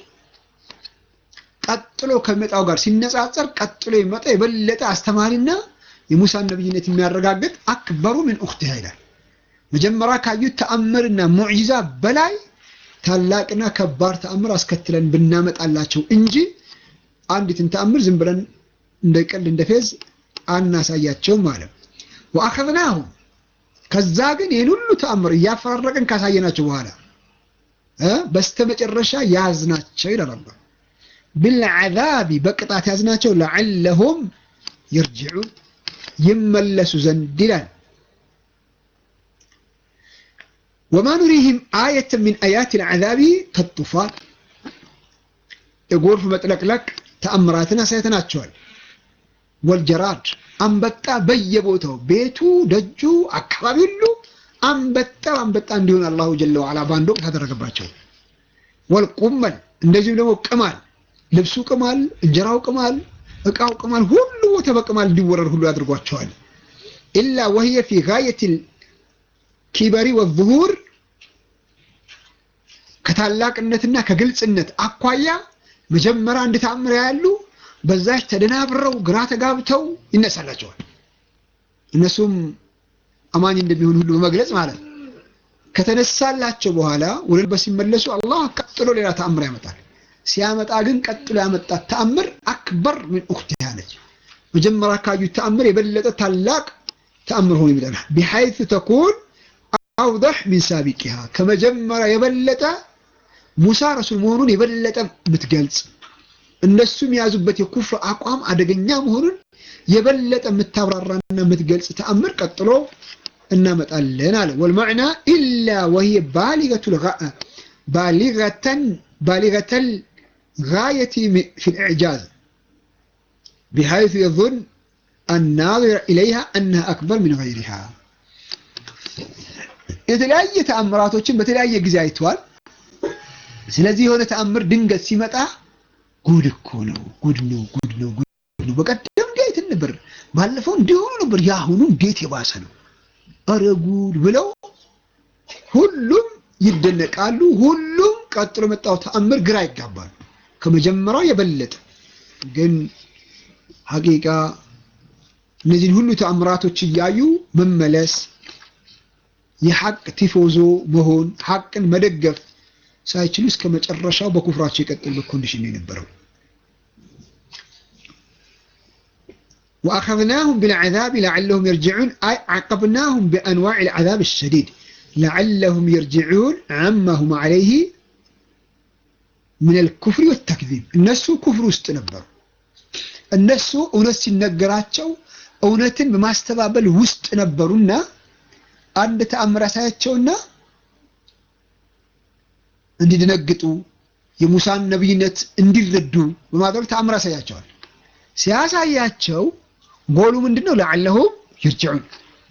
ቀጥሎ ከሚመጣው ጋር ሲነጻጸር ቀጥሎ የሚመጣ የበለጠ አስተማሪና የሙሳን ነብይነት የሚያረጋግጥ አክበሩ ምን ኡኽቲሃ ይላል። መጀመሪያ ካዩት ተአምርና ሙዕጂዛ በላይ ታላቅና ከባድ ተአምር አስከትለን ብናመጣላቸው እንጂ አንዲትን ተአምር ዝም ብለን እንደ ቀልድ እንደ ፌዝ አናሳያቸውም ማለት ወአኸዝናሁም ከዛ ግን ይህን ሁሉ ተአምር እያፈራረቅን ካሳየናቸው በኋላ በስተመጨረሻ ያዝናቸው ይላል አላህ ብልዓዛቢ በቅጣት ያዝናቸው ለዓለሁም ይርጅዑን ይመለሱ ዘንድ ይላል ወማ ኑሪህም አየተ ሚን አያት ልዓዛቢ ከጡፋን የጎርፍ መጥለቅለቅ ተአምራትን አሳይተናቸዋል። ወልጀራድ አንበጣ በየቦታው ቤቱ፣ ደጁ፣ አካባቢ ሁሉ አንበጣ አንበጣ እንዲሆን አላሁ ጀለ ወዓላ በአንድ ወቅት አደረገባቸው። ወልቁመል እንደዚሁም ደግሞ ቅማል፣ ልብሱ ቅማል፣ እንጀራው ቅማል፣ እቃው ቅማል፣ ሁሉ ቦታ በቅማል እንዲወረር ሁሉ ያድርጓቸዋል። ኢላ ወህየ ፊ ጋየት ኪበሪ ወዙሁር ከታላቅነትና ከግልጽነት አኳያ መጀመሪያ አንድ ተአምር ያሉ በዛች ተደናብረው ግራ ተጋብተው ይነሳላቸዋል። እነሱም አማኝ እንደሚሆኑ ሁሉ በመግለጽ ማለት ነው። ከተነሳላቸው በኋላ ወደ ልበ ሲመለሱ አላህ ቀጥሎ ሌላ ተአምር ያመጣል። ሲያመጣ ግን ቀጥሎ ያመጣት ተአምር አክበር ምን ኡክቲሃ ነች። መጀመሪያ ካዩት ተአምር የበለጠ ታላቅ ተአምር ሆኖ ይመጣል። ቢሐይث ተኩን አውضح ሚን ሳቢቂሃ ከመጀመሪያ የበለጠ ሙሳ ረሱል መሆኑን የበለጠ የምትገልጽ እነሱም የያዙበት የኩፍር አቋም አደገኛ መሆኑን የበለጠ የምታብራራና የምትገልጽ ተአምር ቀጥሎ እናመጣለን አለ። ወልመዕና ኢላ ወሂየ ባሊገተን ባሊገተል ጋየቲ ፊል ኢዕጃዝ ቢሐይث የظን አናዚረ ኢለይሃ አነሃ አክበር ሚን ገይሪሃ። የተለያየ ተአምራቶችን በተለያየ ጊዜ አይተዋል። ስለዚህ የሆነ ተአምር ድንገት ሲመጣ ጉድ እኮ ነው፣ ጉድ ነው፣ ጉድ ነው፣ ጉድ ነው። በቀደም እንዴት ነበር፣ ባለፈው እንዲሆኑ ነበር፣ የአሁኑ እንዴት የባሰ ነው፣ ኧረ ጉድ ብለው ሁሉም ይደነቃሉ። ሁሉም ቀጥሎ የመጣው ተአምር ግራ ይጋባሉ፣ ከመጀመሪያው የበለጠ ግን ሐቂቃ እነዚህን ሁሉ ተአምራቶች እያዩ መመለስ የሐቅ ቲፎዞ መሆን ሐቅን መደገፍ ሳይችሉ እስከ መጨረሻው በኩፍራቸው የቀጠሉበት ኮንዲሽን ነው የነበረው። ወአኸዝናሁም ቢልዐዛብ ለዐለሁም የርጅዑን አይ ዐቀብናሁም ቢአንዋዕ ልዐዛብ አሸዲድ ለዐለሁም የርጅዑን ዐማ ሁም ዐለይህ ምን ልኩፍሪ ወተክዚብ። እነሱ ኩፍር ውስጥ ነበሩ። እነሱ እውነት ሲነገራቸው እውነትን በማስተባበል ውስጥ ነበሩና አንድ ተአምር ያሳያቸውና እንዲደነግጡ የሙሳን ነቢይነት እንዲረዱ በማድረግ ተአምር ያሳያቸዋል። ሲያሳያቸው ጎሉ ምንድን ነው? ለዐለሁም ይርጅዑን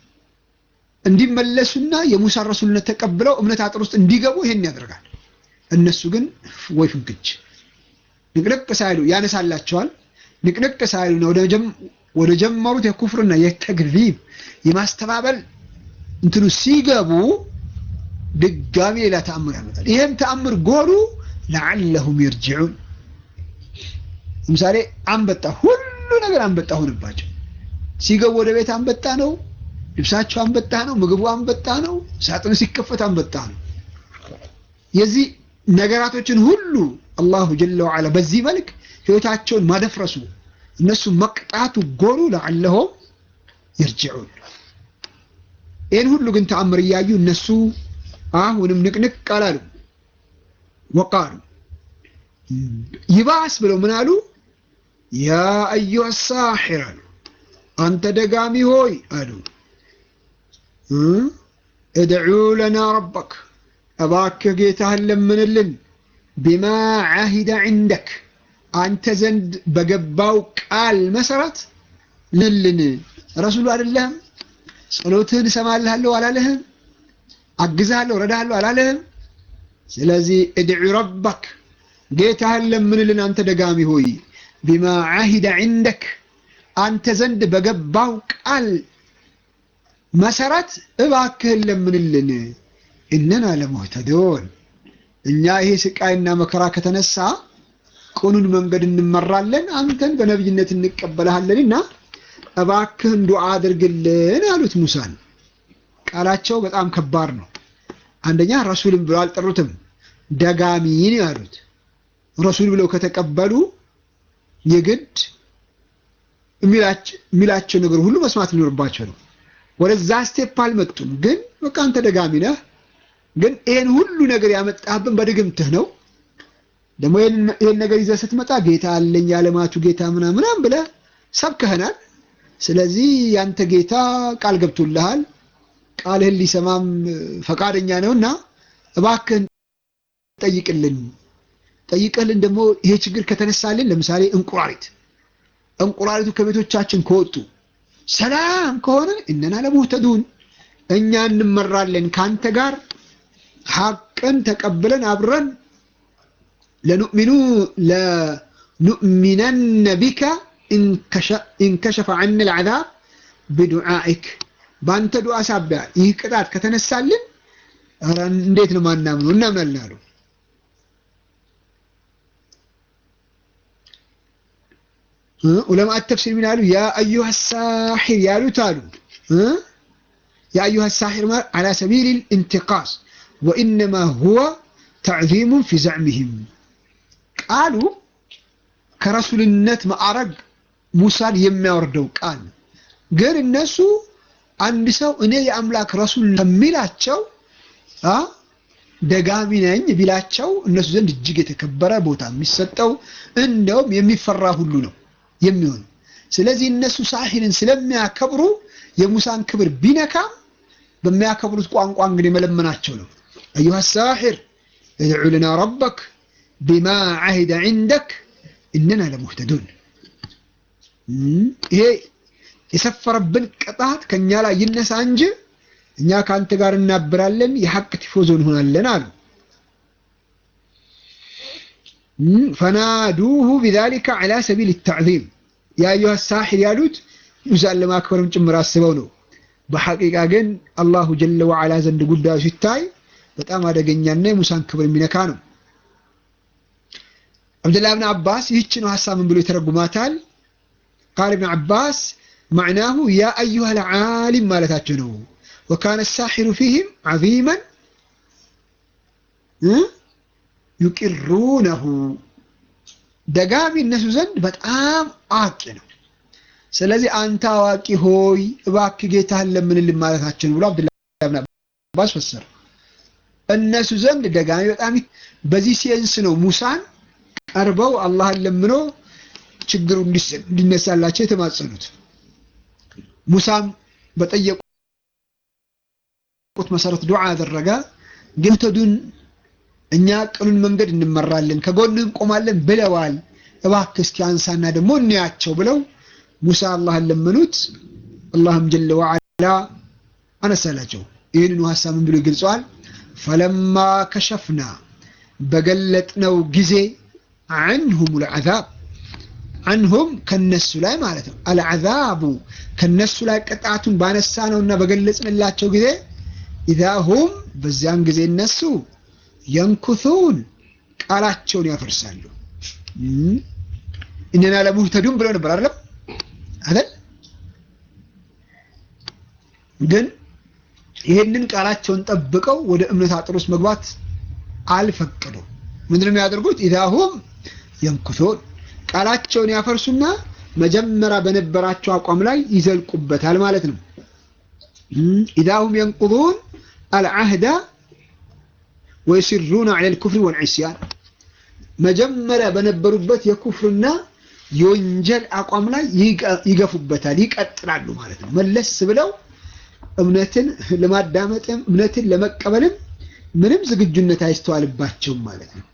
እንዲመለሱና የሙሳን ረሱልነት ተቀብለው እምነት አጥር ውስጥ እንዲገቡ ይሄን ያደርጋል። እነሱ ግን ወይ ፍንክች ንቅንቅ ሳይሉ ያነሳላቸዋል። ንቅንቅ ሳይሉ ወደ ጀመሩት የኩፍርና የተግዚብ የማስተባበል እንትኑ ሲገቡ ድጋሚ ሌላ ተአምር ያመጣል። ይሄም ተአምር ጎሉ ለዐለሁም ይርጅዑን። ለምሳሌ አንበጣ፣ ሁሉ ነገር አንበጣ ሆነባቸው። ሲገቡ ወደ ቤት አንበጣ ነው፣ ልብሳቸው አንበጣ ነው፣ ምግቡ አንበጣ ነው፣ ሳጥኑ ሲከፈት አንበጣ ነው። የዚህ ነገራቶችን ሁሉ አላሁ ጀለ ወዐላ በዚህ መልክ ህይወታቸውን ማደፍረሱ እነሱ መቅጣቱ ጎሉ ለዐለሁም ይርጅዑን። ይህን ሁሉ ግን ተአምር እያዩ እነሱ አሁንም ንቅንቅ አላሉ። ወቃሉ ይባስ ብለው ምን አሉ? ያ አዩሃ ሳሒር አሉ፣ አንተ ደጋሚ ሆይ አሉ እድዑ ለና ረበክ፣ እባክህ ጌታህን ለምንልን፣ ቢማ ዓሂደ ዒንደክ፣ አንተ ዘንድ በገባው ቃል መሰረት ልልን። ረሱሉ አይደለህም? ጸሎትህን እሰማልሃለሁ አላለህም? አግዝሃለሁ ረዳሃለሁ አላለህም? ስለዚህ እድዑ ረበክ ጌታህን ለምንልን አንተ ደጋሚ ሆይ ቢማ ዓሂደ ዒንደክ አንተ ዘንድ በገባው ቃል መሰረት እባክህን ለምንልን። እነና ለሙህተዶን እኛ ይሄ ስቃይና መከራ ከተነሳ ቅኑን መንገድ እንመራለን፣ አንተን በነቢይነት እንቀበልሃለንና እባክህን ዱዓ አድርግልን አሉት ሙሳን። ቃላቸው በጣም ከባድ ነው። አንደኛ ረሱልን ብለው አልጠሩትም፣ ደጋሚን ያሉት። ረሱል ብለው ከተቀበሉ የግድ የሚላቸው ነገር ሁሉ መስማት ሊኖርባቸው ነው። ወደዛ ስቴፕ አልመጡም። ግን በቃ አንተ ደጋሚ ነህ፣ ግን ይሄን ሁሉ ነገር ያመጣህብን በድግምትህ ነው። ደግሞ ይሄን ነገር ይዘህ ስትመጣ ጌታ አለኝ የዓለማቱ ጌታ ምናምን ብለህ ሰብከህናል። ስለዚህ ያንተ ጌታ ቃል ገብቶልሃል ቃልህን ሊሰማም ፈቃደኛ ነውና እባክህን ጠይቅልን። ጠይቀልን ደግሞ ይሄ ችግር ከተነሳልን፣ ለምሳሌ እንቁራሪት እንቁራሪቱ ከቤቶቻችን ከወጡ ሰላም ከሆነ እነና ለሙህተዱን እኛ እንመራለን ካንተ ጋር ሐቅን ተቀብለን አብረን ለኑእሚኑ ለኑእሚነነ ቢከ ኢንከሸፈ ዐነ ልዐዛብ ብዱዓኢክ በአንተ ዱዓ ሳቢያ ይህ ቅጣት ከተነሳልን እንዴት ነው ማናምነው? እናምናለን አሉ። ዑለማ ተፍሲር ምን አሉ? ያ አዩሃ ሳሒር ያሉት አሉ ያ አዩሃ ሳሒር ማለት አላ ሰቢል ኢንቲቃስ ወኢነማ ሁወ ተዕዚሙን ፊ ዘዕሚህም ቃሉ ከረሱልነት ማዕረግ ሙሳን የሚያወርደው ቃል ግን እነሱ አንድ ሰው እኔ የአምላክ ረሱል ከሚላቸው ደጋሚ ነኝ ቢላቸው እነሱ ዘንድ እጅግ የተከበረ ቦታ የሚሰጠው እንደውም የሚፈራ ሁሉ ነው የሚሆን። ስለዚህ እነሱ ሳሒርን ስለሚያከብሩ የሙሳን ክብር ቢነካም በሚያከብሩት ቋንቋ እንግዲህ መለመናቸው ነው። አዩሃ ሳሒር እድዑ ለና ረበክ ቢማ ዓሂደ ዒንደክ እነና ለሙህተዱን። ይሄ የሰፈረብን ቅጣት ከእኛ ላይ ይነሳ እንጂ እኛ ከአንተ ጋር እናብራለን፣ የሐቅ ቲፎዞ እንሆናለን አሉ። ፈናዱሁ ቢዛሊከ ዐላ ሰቢል ተዕዚም ያ አዩሃ ሳሒር ያሉት ሙሳን ለማክበርም ጭምር አስበው ነው። በሐቂቃ ግን አላሁ ጀለ ወዐላ ዘንድ ጉዳዩ ሲታይ በጣም አደገኛና የሙሳን ክብር የሚነካ ነው። አብዱላህ ብን አባስ ይህች ነው ሐሳብ ምን ብሎ ይተረጉማታል? ቃል ብን አባስ ማዕናሁ ያ አዩሃ ልዓሊም ማለታቸው ነው። ወካነ ሳሒሩ ፊህም ዐዚመን ዩቂሩነሁ ደጋሚ እነሱ ዘንድ በጣም አዋቂ ነው። ስለዚህ አንተ አዋቂ ሆይ እባክህ ጌታህን ለምንልን ማለታችን ብሎ አብዱላህ ብን አባስ ፈሰረ። እነሱ ዘንድ ደጋሚ በጣም በዚህ ሴንስ ነው ሙሳን ቀርበው አላህን ለምኖ ችግሩ እንዲነሳላቸው የተማጸኑት። ሙሳም በጠየቁት መሰረት ዱዓ አደረገ። ጌተዱን እኛ ቅኑን መንገድ እንመራለን ከጎንህ እንቆማለን ብለዋል። እባክህ እስኪ አንሳና ደግሞ እንያቸው ብለው ሙሳ አላህን ለመኑት። አላህም ጀለ ወዐላ አነሳላቸው። ይህንኑ ሀሳብ ምን ብሎ ይገልጸዋል? ፈለማ ከሸፍና በገለጥነው ጊዜ አንሁም ልዓዛብ አንሁም ከነሱ ላይ ማለት ነው። አልዓዛቡ ከነሱ ላይ ቅጣቱን ባነሳ ነውና በገለጽንላቸው ጊዜ ኢዛ ሁም በዚያን ጊዜ እነሱ የንኩሱን ቃላቸውን ያፈርሳሉ። እነና ለሙህተዱን ብለው ነበር አይደለም አይደል? ግን ይህንን ቃላቸውን ጠብቀው ወደ እምነት አጥር ውስጥ መግባት አልፈቀዱም። ምንድነው የሚያደርጉት? ኢዛ ሁም የንኩሱን ቃላቸውን ያፈርሱና መጀመሪያ በነበራቸው አቋም ላይ ይዘልቁበታል ማለት ነው። ኢዛ ሁም የንቁዱን አልዓህዳ ወይሲሩና ዐለል ኩፍሪ ወልዕስያን መጀመሪያ በነበሩበት የኩፍርና የወንጀል አቋም ላይ ይገፉበታል፣ ይቀጥላሉ ማለት ነው። መለስ ብለው እምነትን ለማዳመጥም እምነትን ለመቀበልም ምንም ዝግጁነት አይስተዋልባቸውም ማለት ነው።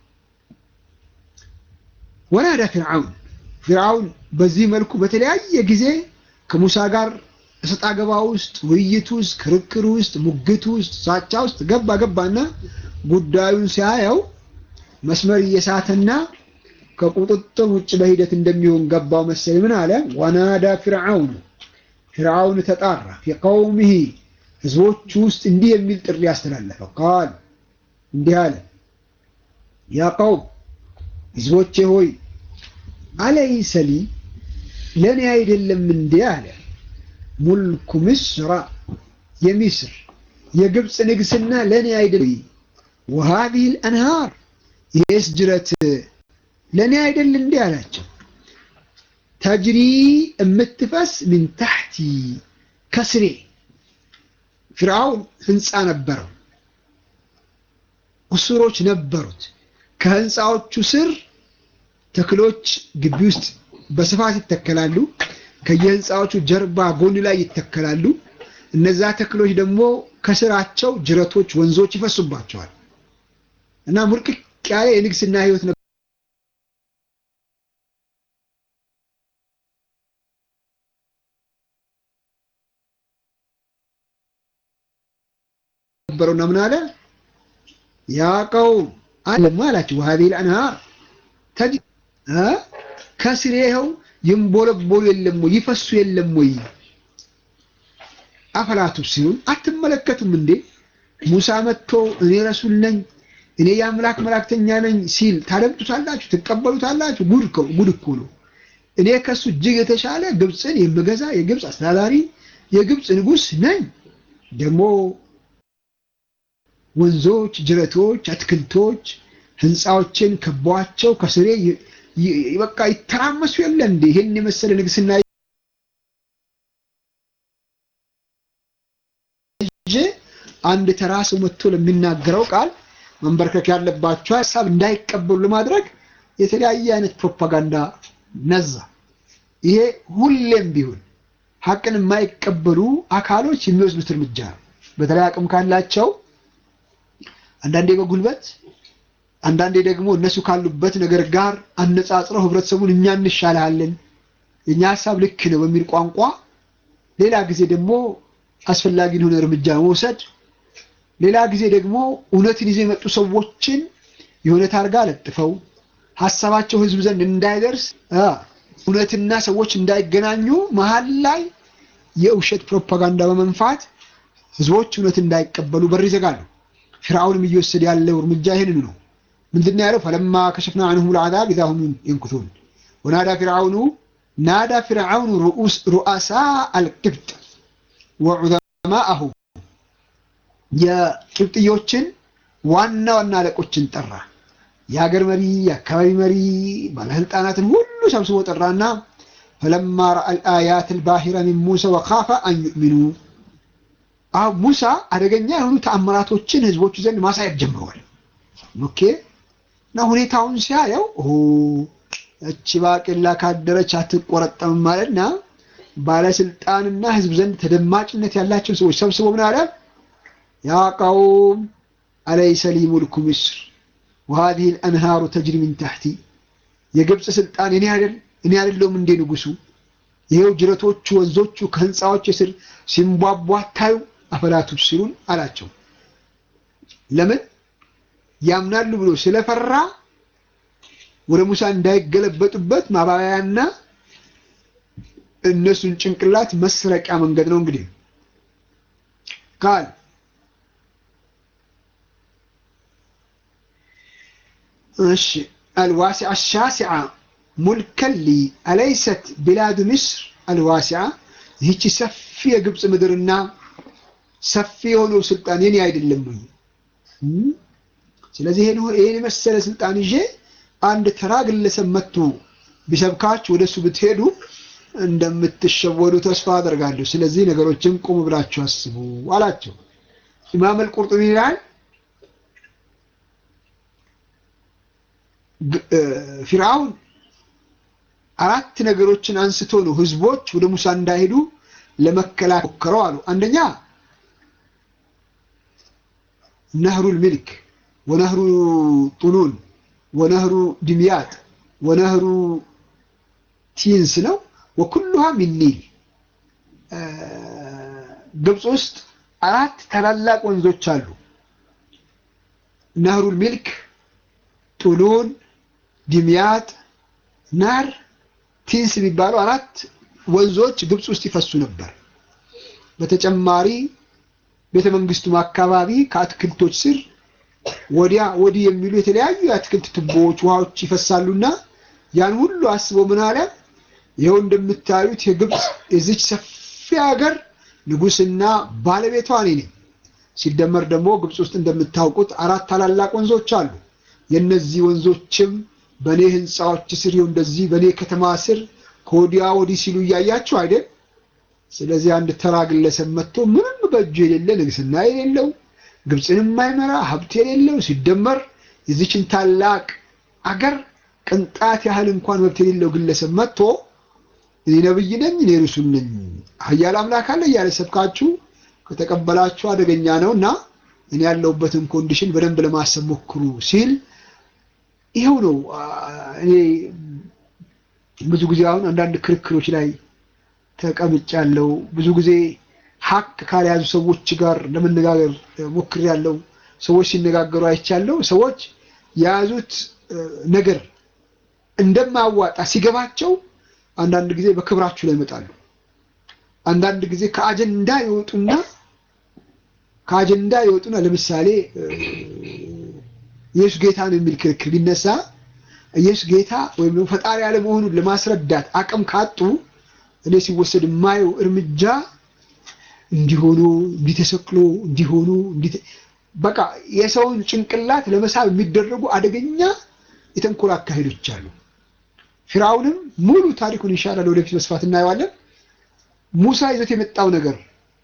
ወናዳ ፊርዓውን ፊርዓውን በዚህ መልኩ በተለያየ ጊዜ ከሙሳ ጋር እሰጥ አገባ ውስጥ ውይይት ውስጥ ክርክር ውስጥ ሙግት ውስጥ ሳቻ ውስጥ ገባ ገባና ጉዳዩን ሲያየው መስመር እየሳተና ከቁጥጥር ውጭ በሂደት እንደሚሆን ገባው መሰል ምን አለ ወናዳ ፊርዓውን ፊርዓውን ተጣራ ፊ ቀውሚሂ ህዝቦቹ ውስጥ እንዲህ የሚል ጥሪ ያስተላለፈ ቃል እንዲህ አለ ያ ቀውም ህዝቦቼ ሆይ አለይሰ ሊ ለእኔ አይደለም እንዴ አለ ሙልኩ ምስራ የሚስር የግብፅ ንግስና ለእኔ አይደለም ወሃዚህ ልአንሃር ይህስ ጅረት ለእኔ አይደል እንዴ አላቸው ተጅሪ የምትፈስ ምን ታሕቲ ከስሬ ፊርዓውን ህንፃ ነበረው ቁሱሮች ነበሩት ከህንፃዎቹ ስር ተክሎች ግቢ ውስጥ በስፋት ይተከላሉ ከየህንፃዎቹ ጀርባ ጎን ላይ ይተከላሉ እነዛ ተክሎች ደግሞ ከስራቸው ጅረቶች ወንዞች ይፈሱባቸዋል እና ሙርቅቅ ያለ የንግስና ህይወት ነበረውና ምን አለ ያ ቀውም አለማ አላቸው ወሀዚህ ልአንሃር ተጅ ከስሬ ይኸው ይንቦለቦሉ የለም ወይ ይፈሱ የለም ወይ አፈላቱ ሲሆን አትመለከቱም እንዴ ሙሳ መጥቶ እኔ ረሱል ነኝ እኔ የአምላክ መላእክተኛ ነኝ ሲል ታደምጡታላችሁ ትቀበሉታላችሁ ጉድ ጉድ እኮ ነው እኔ ከሱ እጅግ የተሻለ ግብፅን የምገዛ የግብፅ አስተዳዳሪ የግብፅ ንጉሥ ነኝ። ደግሞ ወንዞች፣ ጅረቶች፣ አትክልቶች ህንፃዎችን ከቧቸው ከስሬ በቃ ይተራመሱ የለ እንዴ ይሄን የመሰለ ንግስና ይዤ አንድ ተራ ሰው መጥቶ ለሚናገረው ቃል መንበርከክ ያለባቸው ሀሳብ እንዳይቀበሉ ለማድረግ የተለያየ አይነት ፕሮፓጋንዳ ነዛ። ይሄ ሁሌም ቢሆን ሀቅን የማይቀበሉ አካሎች የሚወስዱት እርምጃ ነው። በተለይ አቅም ካላቸው አንዳንዴ በጉልበት አንዳንዴ ደግሞ እነሱ ካሉበት ነገር ጋር አነጻጽረው ህብረተሰቡን እኛ እንሻልሃለን የእኛ ሀሳብ ልክ ነው በሚል ቋንቋ፣ ሌላ ጊዜ ደግሞ አስፈላጊ የሆነ እርምጃ መውሰድ፣ ሌላ ጊዜ ደግሞ እውነትን ይዘው የመጡ ሰዎችን የሆነ ታርጋ ለጥፈው ሀሳባቸው ህዝብ ዘንድ እንዳይደርስ እውነትና ሰዎች እንዳይገናኙ መሀል ላይ የውሸት ፕሮፓጋንዳ በመንፋት ህዝቦች እውነት እንዳይቀበሉ በር ይዘጋሉ። ፊርዓውንም እየወሰደ ያለው እርምጃ ይህንን ነው። ምንድን ያለው? ፈለማ ከሸፍና አንሁም ልዓዛብ ኢዛ ሁም የንኩቱን ወናዳ ፊርዓውኑ ናዳ ፊርዓውኑ ሩአሳ አልቅብጥ ወዑዘማአሁም የቅብጥዮችን ዋና ዋና አለቆችን ጠራ። የሀገር መሪ፣ የአካባቢ መሪ፣ ባለስልጣናትን ሁሉ ሰብስቦ ጠራና ፈለማ ረአል አያት አልባሂረ ሚን ሙሳ ወኻፈ አን ዩእሚኑ አሁን ሙሳ አደገኛ የሆኑ ተአምራቶችን ህዝቦቹ ዘንድ ማሳየት ጀምረዋል። ኦኬ እና ሁኔታውን ሲያየው እቺ ባቄላ ካደረች አትቆረጠምም ማለትና ባለስልጣንና ህዝብ ዘንድ ተደማጭነት ያላቸው ሰዎች ሰብስቦ ምን አለ? ያ ቀውም አለይሰ ሊ ሙልኩ ምስር ወሃዚህ አልአንሃሩ ተጅሪ ሚን ታሕቲ የግብፅ ስልጣን እኔ አይደል እኔ አይደለሁም እንዴ ንጉሱ? ይሄው ጅረቶቹ ወንዞቹ ከህንፃዎች ስር ሲንቧቧ ታዩ አፈላ ቱብሲሩን አላቸው። ለምን ያምናሉ ብሎ ስለፈራ ወደ ሙሳ እንዳይገለበጡበት ማባበያና እነሱን ጭንቅላት መስረቂያ መንገድ ነው። እንግዲህ ቃል እሺ አልዋሲዓ ሻሲዓ ሙልከሊ አለይሰት ቢላዱ ምስር አልዋሲዓ ይህቺ ሰፊ የግብፅ ምድርና ሰፊ የሆነው ስልጣን የኔ አይደለም ወይ? ስለዚህ ይሄን ይሄን የመሰለ ስልጣን ይዤ አንድ ተራ ግለሰብ መጥቶ ቢሰብካችሁ ወደሱ ብትሄዱ እንደምትሸወዱ ተስፋ አደርጋለሁ። ስለዚህ ነገሮችን ቆም ብላችሁ አስቡ አላቸው። ኢማም አልቁርጡቢ ይላል ፊርዓውን አራት ነገሮችን አንስቶ ነው ህዝቦች ወደ ሙሳ እንዳይሄዱ ለመከላከል ሞከረው አሉ። አንደኛ ነህሩል ሚልክ ወነህሩ ጡኑን ወነህሩ ድምያጥ ወነህሩ ቲንስ ነው። ወኩሉሃ ሚን ኒል ግብፅ ውስጥ አራት ታላላቅ ወንዞች አሉ። ነህሩል ሚልክ፣ ጡሉን፣ ድምያጥ፣ ናር፣ ቲንስ የሚባሉ አራት ወንዞች ግብፅ ውስጥ ይፈሱ ነበር። በተጨማሪ ቤተ መንግስቱም አካባቢ ከአትክልቶች ስር ወዲያ ወዲህ የሚሉ የተለያዩ የአትክልት ቱቦዎች ውሃዎች ይፈሳሉና ያን ሁሉ አስቦ ምን አለ? ይኸው እንደምታዩት የግብፅ የዚች ሰፊ ሀገር ንጉስና ባለቤቷ እኔ ነኝ። ሲደመር ደግሞ ግብፅ ውስጥ እንደምታውቁት አራት ታላላቅ ወንዞች አሉ። የነዚህ ወንዞችም በእኔ ህንፃዎች ስር ይኸው እንደዚህ በእኔ ከተማ ስር ከወዲያ ወዲህ ሲሉ እያያችሁ አይደል? ስለዚህ አንድ ተራ ግለሰብ መጥቶ ምንም በእጁ የሌለ ንግስና የሌለው ግብፅን የማይመራ ሀብት የሌለው ሲደመር የዚችን ታላቅ አገር ቅንጣት ያህል እንኳን መብት የሌለው ግለሰብ መጥቶ እኔ ነብይ ነኝ፣ እኔ ርሱል ነኝ፣ ኃያል አምላክ አለ እያለ ሰብካችሁ ከተቀበላችሁ አደገኛ ነው እና እኔ ያለሁበትን ኮንዲሽን በደንብ ለማሰብ ሞክሩ ሲል ይኸው ነው። እኔ ብዙ ጊዜ አሁን አንዳንድ ክርክሮች ላይ ተቀምጫለሁ። ብዙ ጊዜ ሀቅ ካልያዙ ሰዎች ጋር ለመነጋገር ሞክሬያለሁ። ሰዎች ሲነጋገሩ አይቻለሁ። ሰዎች የያዙት ነገር እንደማያዋጣ ሲገባቸው አንዳንድ ጊዜ በክብራችሁ ላይ ይመጣሉ። አንዳንድ ጊዜ ከአጀንዳ ይወጡና ከአጀንዳ ይወጡና ለምሳሌ ኢየሱስ ጌታ ነው የሚል ክርክር ቢነሳ ኢየሱስ ጌታ ወይም ደግሞ ፈጣሪ አለመሆኑን ለማስረዳት አቅም ካጡ እኔ ሲወሰድ የማየው እርምጃ እንዲሆኑ እንዲተሰክሎ እንዲሆኑ በቃ የሰውን ጭንቅላት ለመሳብ የሚደረጉ አደገኛ የተንኮል አካሄዶች አሉ። ፊርዓውንም ሙሉ ታሪኩን ይሻላል ወደፊት በስፋት እናየዋለን። ሙሳ ይዞት የመጣው ነገር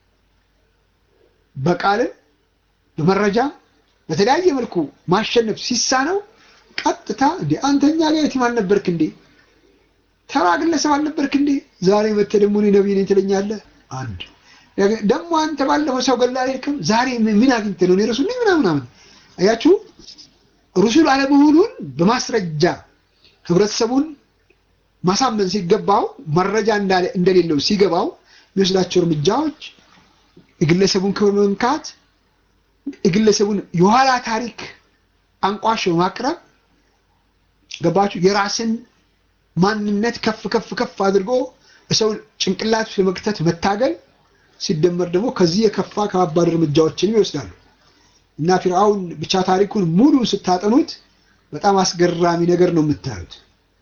በቃልም በመረጃም በተለያየ መልኩ ማሸነፍ ሲሳነው ቀጥታ እንዴ አንተኛ ጋር የቲም አልነበርክ እንዴ? ተራ ግለሰብ አልነበርክ እንዴ? ዛሬ መተህ ደግሞ እኔ ነብይ ነኝ ትለኛለህ? አንድ ደግሞ አንተ ባለፈው ሰው ገላ አልሄድክም? ዛሬ ምን አግኝተህ ነው እኔ ረሱል ነኝ ምናምን ምናምን። አያችሁ ሩሱል አለመሆኑን በማስረጃ ህብረተሰቡን ማሳመን ሲገባው መረጃ እንደሌለው ሲገባው የሚወስዳቸው እርምጃዎች የግለሰቡን ክብር መንካት፣ የግለሰቡን የኋላ ታሪክ አንቋሽ ማቅረብ ገባችሁ? የራስን ማንነት ከፍ ከፍ ከፍ አድርጎ ሰው ጭንቅላት ለመክተት መታገል ሲደመር ደግሞ ከዚህ የከፋ ከባባድ እርምጃዎችንም ይወስዳሉ እና ፊርዓውን ብቻ ታሪኩን ሙሉ ስታጠኑት በጣም አስገራሚ ነገር ነው የምታዩት።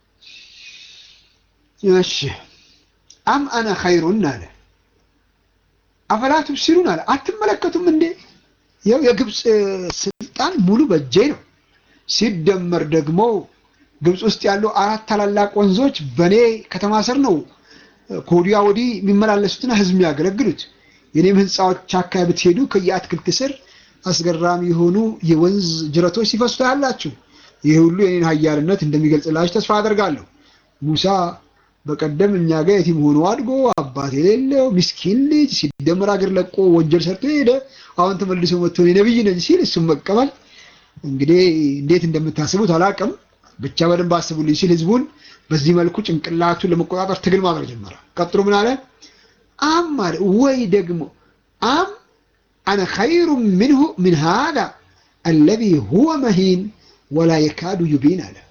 እሺ አም አነ ኸይሩን አለ አፈላ ቱብሲሩን አለ አትመለከቱም እንዴ? ያው የግብፅ ስልጣን ሙሉ በእጄ ነው። ሲደመር ደግሞ ግብፅ ውስጥ ያሉ አራት ታላላቅ ወንዞች በእኔ ከተማ ስር ነው ከወዲያ ወዲህ የሚመላለሱትና ህዝብ የሚያገለግሉት። የኔም ህንፃዎች አካባቢ ብትሄዱ ከየአትክልት ስር አስገራሚ የሆኑ የወንዝ ጅረቶች ሲፈሱ ታያላችሁ። ይህ ሁሉ የኔን ኃያልነት እንደሚገልጽላችሁ ተስፋ አደርጋለሁ። ሙሳ በቀደም እኛ ጋር የቲም ሆኖ አድጎ አባት የሌለው ምስኪን ልጅ ሲደመር አገር ለቆ ወንጀል ሰርቶ ሄደ። አሁን ተመልሶ መጥቶ እኔ ነብይ ነኝ ሲል እሱም መቀበል እንግዲህ እንዴት እንደምታስቡት አላቅም። ብቻ በደንብ አስቡልኝ ሲል ህዝቡን በዚህ መልኩ ጭንቅላቱን ለመቆጣጠር ትግል ማድረግ ጀመረ። ቀጥሎ ምን አለ? አም አለ ወይ ደግሞ አም አነ ኸይሩ ምንሁ ምን ሃዛ አለዚ ሁወ መሂን ወላ የካዱ ዩቢን አለ።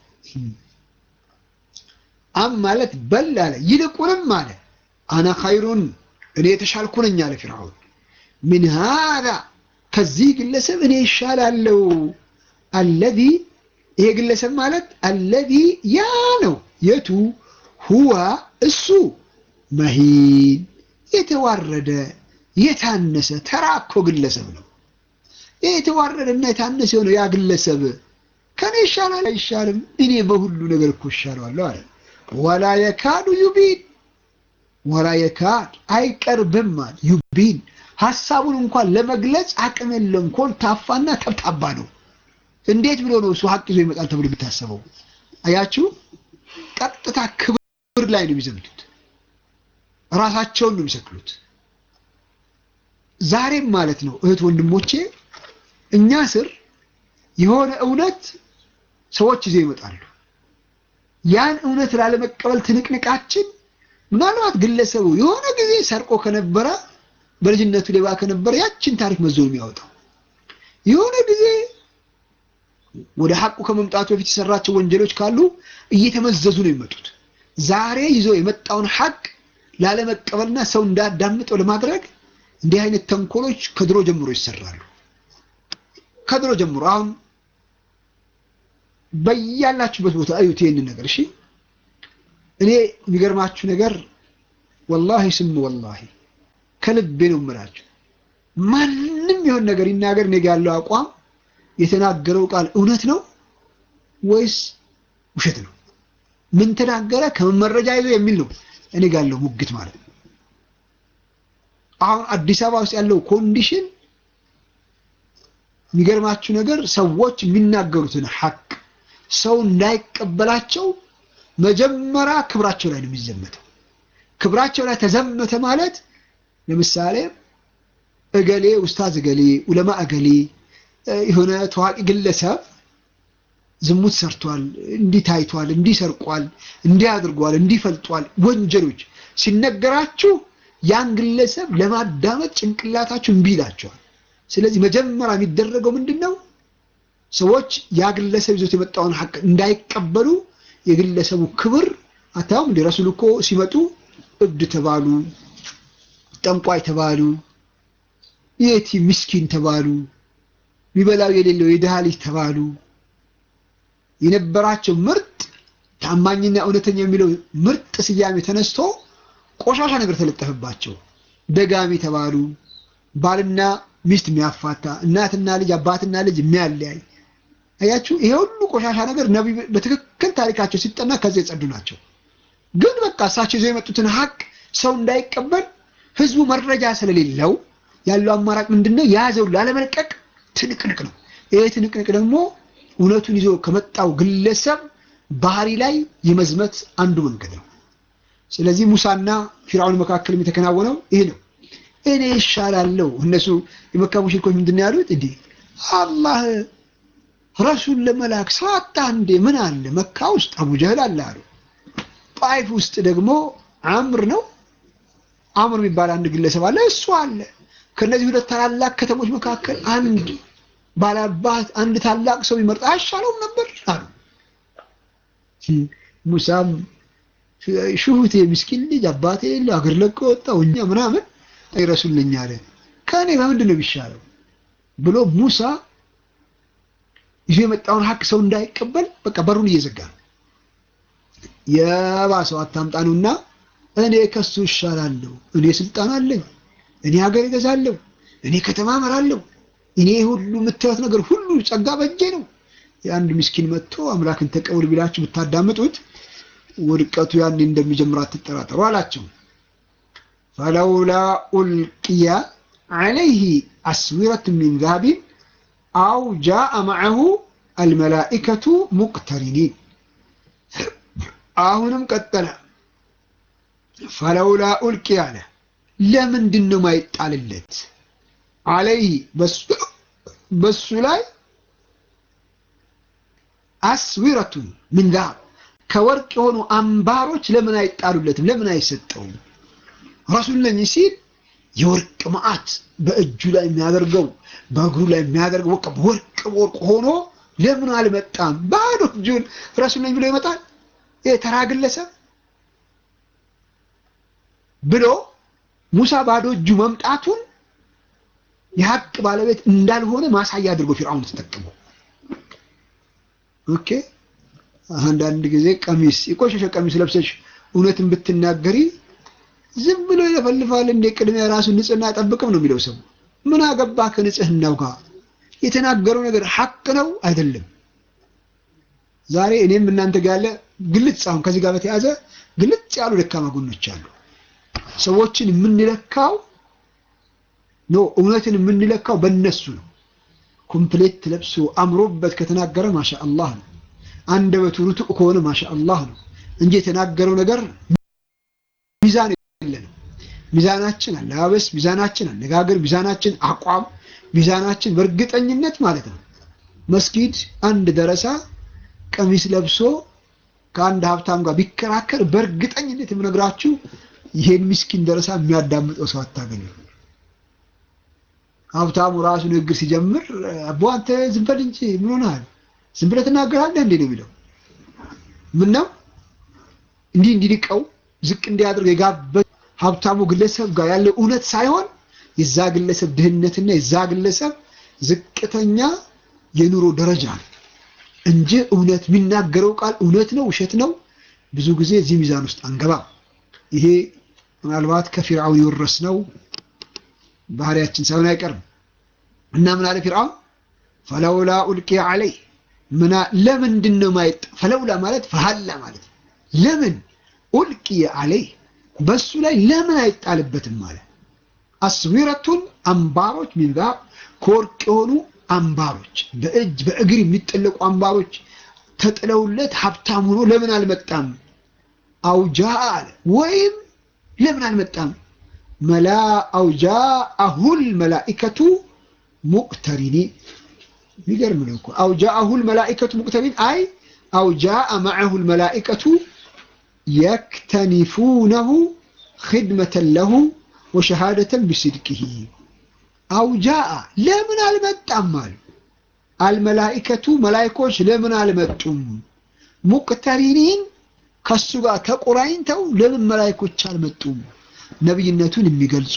አም ማለት በል አለ ይልቁንም አለ አነ ኸይሩን እኔ የተሻልኩ ነኝ አለ ፊርዓውን ምን ሃዛ ከዚህ ግለሰብ እኔ ይሻላለው። አለዚ ይሄ ግለሰብ ማለት አለዚ ያ ነው የቱ ሁዋ እሱ መሂን የተዋረደ የታነሰ ተራኮ ግለሰብ ነው። ይህ የተዋረደና የታነሰ ነው ያ ግለሰብ ከኔ ይሻላል አይሻልም? እኔ በሁሉ ነገር እኮ ይሻለዋለሁ አለ። ወላ የካዱ ዩቢን ወላ የካድ አይቀርብም አለ ዩቢን ሀሳቡን እንኳን ለመግለጽ አቅም የለም። ኮልታፋና ተብታባ ነው። እንዴት ብሎ ነው እሱ ሀቅ ይዞ ይመጣል ተብሎ የሚታሰበው? አያችሁ፣ ቀጥታ ክብር ላይ ነው የሚዘምቱት። ራሳቸውን ነው የሚሰቅሉት። ዛሬም ማለት ነው እህት ወንድሞቼ፣ እኛ ስር የሆነ እውነት ሰዎች ይዘው ይመጣሉ። ያን እውነት ላለመቀበል ትንቅንቃችን ምናልባት ግለሰቡ የሆነ ጊዜ ሰርቆ ከነበረ በልጅነቱ ሌባ ከነበረ ያችን ታሪክ መዞ ነው የሚያወጣው። የሆነ ጊዜ ወደ ሐቁ ከመምጣቱ በፊት የሰራቸው ወንጀሎች ካሉ እየተመዘዙ ነው የሚመጡት። ዛሬ ይዞ የመጣውን ሐቅ ላለመቀበልና ሰው እንዳዳምጠው ለማድረግ እንዲህ አይነት ተንኮሎች ከድሮ ጀምሮ ይሰራሉ። ከድሮ ጀምሮ አሁን በያላችሁበት ቦታ እዩት ይሄንን ነገር እሺ። እኔ የሚገርማችሁ ነገር ወላሂ ስም ወላሂ ከልቤ ነው የምላችሁ። ማንም የሆን ነገር ይናገር፣ እኔ ጋ ያለው አቋም የተናገረው ቃል እውነት ነው ወይስ ውሸት ነው? ምን ተናገረ ከመመረጃ ይዞ የሚል ነው እኔ ጋ ያለው ሙግት ማለት ነው። አሁን አዲስ አበባ ውስጥ ያለው ኮንዲሽን የሚገርማችሁ ነገር ሰዎች የሚናገሩትን ሐቅ ሰው እንዳይቀበላቸው መጀመሪያ ክብራቸው ላይ ነው የሚዘመተው። ክብራቸው ላይ ተዘመተ ማለት ለምሳሌ እገሌ ኡስታዝ እገሌ ኡለማ እገሌ የሆነ ታዋቂ ግለሰብ ዝሙት ሰርቷል፣ እንዲህ ታይቷል፣ እንዲህ ሰርቋል፣ እንዲህ አድርጓል፣ እንዲህ ፈልጧል፣ ወንጀሎች ሲነገራችሁ ያን ግለሰብ ለማዳመጥ ጭንቅላታችሁ እምቢ ይላቸዋል። ስለዚህ መጀመሪያ የሚደረገው ምንድን ነው? ሰዎች ያ ግለሰብ ይዞት የመጣውን ሐቅ እንዳይቀበሉ የግለሰቡ ክብር አታውም እንደ ረሱል እኮ ሲመጡ እብድ ተባሉ፣ ጠንቋይ ተባሉ፣ የቲ ምስኪን ተባሉ፣ የሚበላው የሌለው የድሃ ልጅ ተባሉ። የነበራቸው ምርጥ ታማኝና እውነተኛ የሚለው ምርጥ ስያሜ ተነስቶ ቆሻሻ ነገር ተለጠፈባቸው። ደጋሚ ተባሉ። ባልና ሚስት የሚያፋታ እናትና ልጅ አባትና ልጅ የሚያለያይ አያችሁ። ይሄ ሁሉ ቆሻሻ ነገር ነቢይ በትክክል ታሪካቸው ሲጠና ከዚህ የጸዱ ናቸው። ግን በቃ እሳቸው ይዘው የመጡትን ሀቅ ሰው እንዳይቀበል ህዝቡ መረጃ ስለሌለው ያለው አማራጭ ምንድን ነው? የያዘው ላለመልቀቅ ትንቅንቅ ነው። ይሄ ትንቅንቅ ደግሞ እውነቱን ይዞ ከመጣው ግለሰብ ባህሪ ላይ የመዝመት አንዱ መንገድ ነው። ስለዚህ ሙሳና ፊርዓውን መካከል የተከናወነው ይሄ ነው። እኔ ይሻላለሁ። እነሱ የመካ ሙሽሪኮች ምንድን ነው ያሉት? እንዲህ አላህ ረሱል ለመላክ ሰዋታ እንዴ ምን አለ መካ ውስጥ አቡ ጀህል አለ አሉ። ጣይፍ ውስጥ ደግሞ አምር ነው አምር የሚባል አንድ ግለሰብ አለ፣ እሱ አለ። ከነዚህ ሁለት ታላላቅ ከተሞች መካከል አንድ ባላባት አንድ ታላቅ ሰው ይመርጥ አይሻለውም ነበር አሉ። ሙሳም ሽሁቴ ምስኪን ልጅ አባቴ የለው አገር ለቆ ወጣው እኛ ምናምን አይረሱልኝ አለ። ከእኔ በምንድን ነው የሚሻለው ብሎ ሙሳ ይዞ የመጣውን ሀቅ ሰው እንዳይቀበል በቃ በሩን እየዘጋ ነው። የባሰው አታምጣኑና እኔ ከሱ እሻላለሁ፣ እኔ ስልጣን አለኝ፣ እኔ ሀገር እገዛለሁ፣ እኔ ከተማ እመራለሁ፣ እኔ ሁሉ የምታዩት ነገር ሁሉ ጸጋ በእጄ ነው። የአንድ ምስኪን መጥቶ አምላክን ተቀበል ቢላችሁ ብታዳምጡት ውድቀቱ ያኔ እንደሚጀምር አትጠራጠሩ አላቸው። ፈለውላ ኡልቅያ ዐለይህ አስዊረት ሚን ዛሀቢን አው ጃአ መዐሁ አልመላኢከቱ ሙቅተሪኒን። አሁንም ቀጠለ። ፈለውላ ኡልቅያ አለ ለምንድን ነው ማይጣልለት? ዐለይህ በሱ ላይ አስዊረቱን ሚን ዛሀብ ከወርቅ የሆኑ አምባሮች ለምን አይጣሉለትም? ለምን አይሰጠውም? ረሱል ነኝ ሲል የወርቅ መዓት በእጁ ላይ የሚያደርገው በእግሩ ላይ የሚያደርገው በቃ ወርቅ ወርቅ ሆኖ ለምን አልመጣም? ባዶ እጁን ረሱል ነኝ ብሎ ይመጣል? የተራ ግለሰብ ብሎ ሙሳ ባዶ እጁ መምጣቱን የሀቅ ባለቤት እንዳልሆነ ማሳያ አድርጎ ፊርዓውን ተጠቅመው ኦኬ አንዳንድ ጊዜ ቀሚስ የቆሸሸ ቀሚስ ለብሰሽ እውነትን ብትናገሪ ዝም ብሎ ይለፈልፋል። እንደ ቅድሚያ ራሱን ንጽህና አይጠብቅም ነው የሚለው ሰው። ምን አገባ ከንጽህናው ጋር? የተናገረው ነገር ሐቅ ነው አይደለም? ዛሬ እኔም እናንተ ጋር ያለ ግልጽ አሁን ከዚህ ጋር በተያዘ ግልጽ ያሉ ደካማ ጎኖች አሉ። ሰዎችን የምንለካው ኖ እውነትን የምንለካው በእነሱ ነው። ኮምፕሌት ለብሶ አምሮበት ከተናገረ ማሻ አላህ ነው። አንደበቱ ርቱዕ ከሆነ ማሻ አላህ ነው እንጂ የተናገረው ነገር ሚዛን የለንም። ሚዛናችን አለባበስ፣ ሚዛናችን አነጋገር፣ ሚዛናችን አቋም፣ ሚዛናችን በእርግጠኝነት ማለት ነው። መስጊድ አንድ ደረሳ ቀሚስ ለብሶ ከአንድ ሀብታም ጋር ቢከራከር በእርግጠኝነት የምነግራችሁ ይሄን ምስኪን ደረሳ የሚያዳምጠው ሰው አታገኙ። ሀብታሙ ራሱ ንግግር ሲጀምር አቦ አንተ ዝም በል እንጂ ምን ሆነሃል? ዝም ብለህ ትናገራለህ እንዴ ነው የሚለው። ምን ነው እንዲህ እንዲንቀው ዝቅ እንዲያደርግ የጋበዘ ሀብታሙ ግለሰብ ጋር ያለው እውነት ሳይሆን የዛ ግለሰብ ድህነትና የዛ ግለሰብ ዝቅተኛ የኑሮ ደረጃ ነው እንጂ እውነት የሚናገረው ቃል እውነት ነው ውሸት ነው፣ ብዙ ጊዜ እዚህ ሚዛን ውስጥ አንገባም። ይሄ ምናልባት ከፊርዓውን የወረስነው ባህሪያችን ሳይሆን አይቀርም እና ምን አለ ፊርዓውን ፈለውላ ኡልቂያ ዐለይ ምና ለምንድን ነው ማይጥ ፈለውላ ማለት ፈሀላ ማለት ለምን ኡልቂየ ዐለይ በሱ ላይ ለምን አይጣልበትም ማለት አስዊረቱን አምባሮች ሚን ዛሀብ ከወርቅ የሆኑ አምባሮች በእጅ በእግር የሚጠለቁ አምባሮች ተጥለውለት ሀብታም ሆኖ ለምን አልመጣም? አውጃ አለ ወይም ለምን አልመጣም? መላ አውጃ አሁል መላኢከቱ ሙቅተሪኒ የሚገርም ነው እኮ አውጃ አሁል መላኢከቱ ሙቅተሪን አይ አውጃ መዐሁል መላኢከቱ የክተኒፉነሁ ኽድመተን ለሁ ወሸሃደተን ቢስድቅሂ አውጃአ ለምን አልመጣም አሉ። አልመላኢከቱ መላኢኮች ለምን አልመጡም? ሙቅተሪኒን ከሱ ጋር ተቆራኝተው ለምን መላኢኮች አልመጡም? ነብይነቱን የሚገልጹ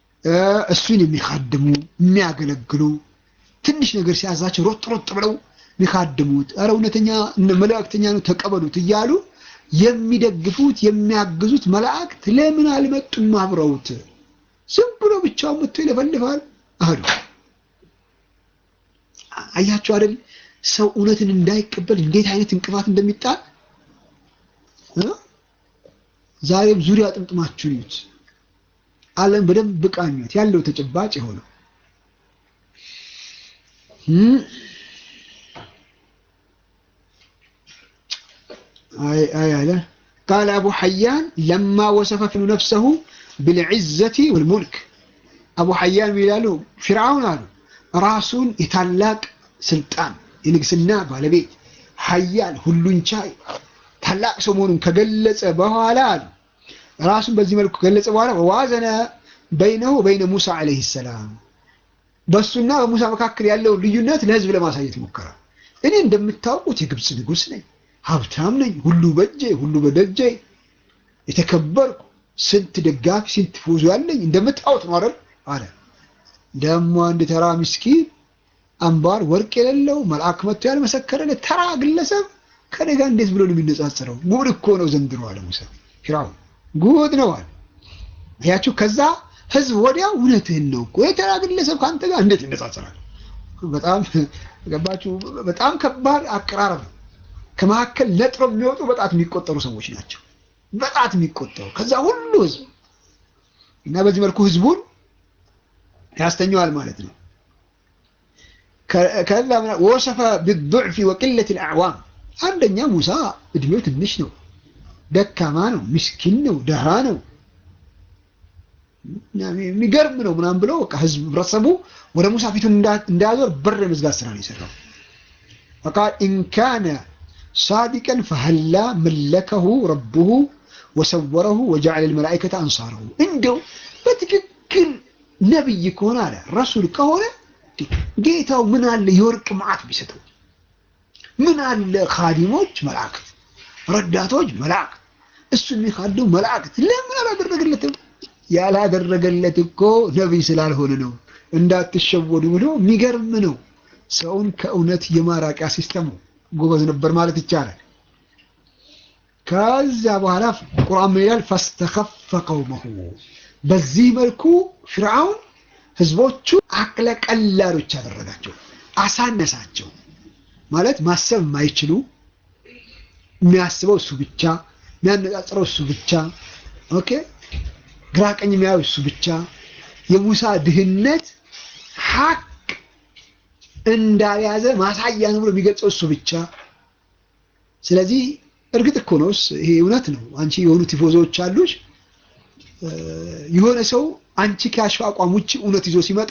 እሱን የሚካድሙ የሚያገለግሉ ትንሽ ነገር ሲያዛቸው ሮጥ ሮጥ ብለው የሚካድሙት ኧረ እውነተኛ መልእክተኛ ነው ተቀበሉት እያሉ የሚደግፉት የሚያግዙት መላእክት ለምን አልመጡም አብረውት? ዝም ብሎ ብቻውን መጥቶ ይለፈልፋል አሉ። አያቸው አይደል ሰው እውነትን እንዳይቀበል እንዴት አይነት እንቅፋት እንደሚጣል ዛሬም ዙሪያ ጥምጥማችሁን ይዩት። ዓለም በደንብ ቃኙት ያለው ተጨባጭ የሆነው አይ አይ አለ ቃል አቡ ሐያን ለማ ወሰፈ ነፍሰሁ ብልዕዘቲ ወልሙልክ አቡ ሐያን ይላሉ ፊርዓውን አሉ ራሱን የታላቅ ስልጣን የንግስና ባለቤት ሐያል ሁሉን ቻይ ታላቅ ሰው መሆኑን ከገለጸ በኋላ አሉ ራሱን በዚህ መልኩ ከገለጸ በኋላ ዋዘነ በይነሁ በይነ ሙሳ ዓለይሂ ሰላም በሱና በሙሳ መካከል ያለውን ልዩነት ለህዝብ ለማሳየት ሞከረ። እኔ እንደምታውቁት የግብፅ ንጉሥ ነኝ፣ ሀብታም ነኝ፣ ሁሉ በእጄ ሁሉ በደጄ የተከበርኩ ስንት ደጋፊ ስንት ፎዞ ያለኝ እንደምታውቁት ነው አይደል አለ። ደግሞ አንድ ተራ ምስኪን አምባር ወርቅ የሌለው መልአክ መጥቶ ያልመሰከረለት ተራ ግለሰብ ከኔ ጋር እንዴት ብሎ ነው የሚነጻጸረው? ጉድ እኮ ነው ዘንድሮ አለ ሙሳ። ፊርዓውን ጉድ ነው አለ። ያችሁ ከዛ ህዝብ ወዲያው እውነትህን ነው እኮ የተራ ግለሰብ ከአንተ ጋር እንዴት ይነጻጸራል? በጣም ገባችሁ? በጣም ከባድ አቀራረብ ነው። ከመካከል ነጥረው የሚወጡ በጣት የሚቆጠሩ ሰዎች ናቸው። በጣት የሚቆጠሩ ከዛ ሁሉ ህዝብ እና በዚህ መልኩ ህዝቡን ያስተኘዋል ማለት ነው። ከዛ ወሰፈ ቢዱዕፊ ወቅለት ልአዕዋም አንደኛ ሙሳ እድሜው ትንሽ ነው፣ ደካማ ነው፣ ምስኪን ነው፣ ደሃ ነው የሚገርም ነው ምናምን ብለው በቃ ህዝብ ህብረተሰቡ ወደ ሙሳ ፊቱን እንዳያዞር በር የመዝጋት ስራ ነው የሰራው። ፈቃል ኢንካነ ሳዲቀን ፈሀላ መለከሁ ረቡሁ ወሰወረሁ ወጀዐለ ልመላኢከተ አንሳረሁ። እንደው በትክክል ነብይ ከሆነ አለ ረሱል ከሆነ ጌታው ምን አለ የወርቅ መዓት ቢሰጠው፣ ምን አለ ካዲሞች መላእክት፣ ረዳቶች መላእክት፣ እሱን የሚካዱ መላእክት ለምን አላደረገለትም? ያላደረገለት እኮ ነቢይ ስላልሆነ ነው። እንዳትሸወዱ ብሎ የሚገርም ነው። ሰውን ከእውነት የማራቂያ ሲስተሙ ጎበዝ ነበር ማለት ይቻላል። ከዛ በኋላ ቁርአን ምን ይላል? ፈስተኸፈ ቀውመሁ በዚህ መልኩ ፍርዓውን ህዝቦቹ አቅለ ቀላሎች አደረጋቸው፣ አሳነሳቸው። ማለት ማሰብ የማይችሉ የሚያስበው እሱ ብቻ፣ የሚያነጻጽረው እሱ ብቻ ኦኬ ግራ ቀኝ የሚያየው እሱ ብቻ፣ የሙሳ ድህነት ሀቅ እንዳልያዘ ማሳያ ነው ብሎ የሚገልጸው እሱ ብቻ። ስለዚህ እርግጥ እኮ ነውስ ይሄ እውነት ነው። አንቺ የሆኑ ቲፎዞዎች አሉሽ። የሆነ ሰው አንቺ ከያሽው አቋም ውጭ እውነት ይዞ ሲመጣ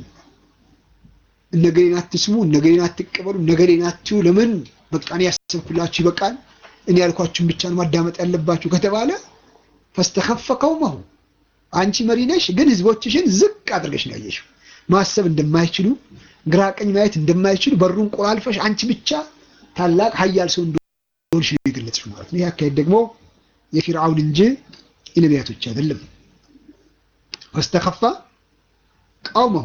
እነገሌን አትስሙ፣ እነገሌን አትቀበሉ፣ እነገሌን አትዩ፣ ለምን በቃ እኔ ያሰብኩላችሁ ይበቃል፣ እኔ ያልኳችሁን ብቻ ነው ማዳመጥ ያለባችሁ ከተባለ ፈስተኸፈ ቀውመሁ አንቺ መሪ ነሽ፣ ግን ህዝቦችሽን ዝቅ አድርገሽ ነው ያየሽው። ማሰብ እንደማይችሉ ግራ ቀኝ ማየት እንደማይችሉ በሩን ቆላልፈሽ አንቺ ብቻ ታላቅ ሀያል ሰው እንደሆንሽ ነው የገለጽሽ ማለት ነው። ይህ አካሄድ ደግሞ የፊርዓውን እንጂ የነቢያቶች አይደለም። ፈስተኸፋ ቀውመሁ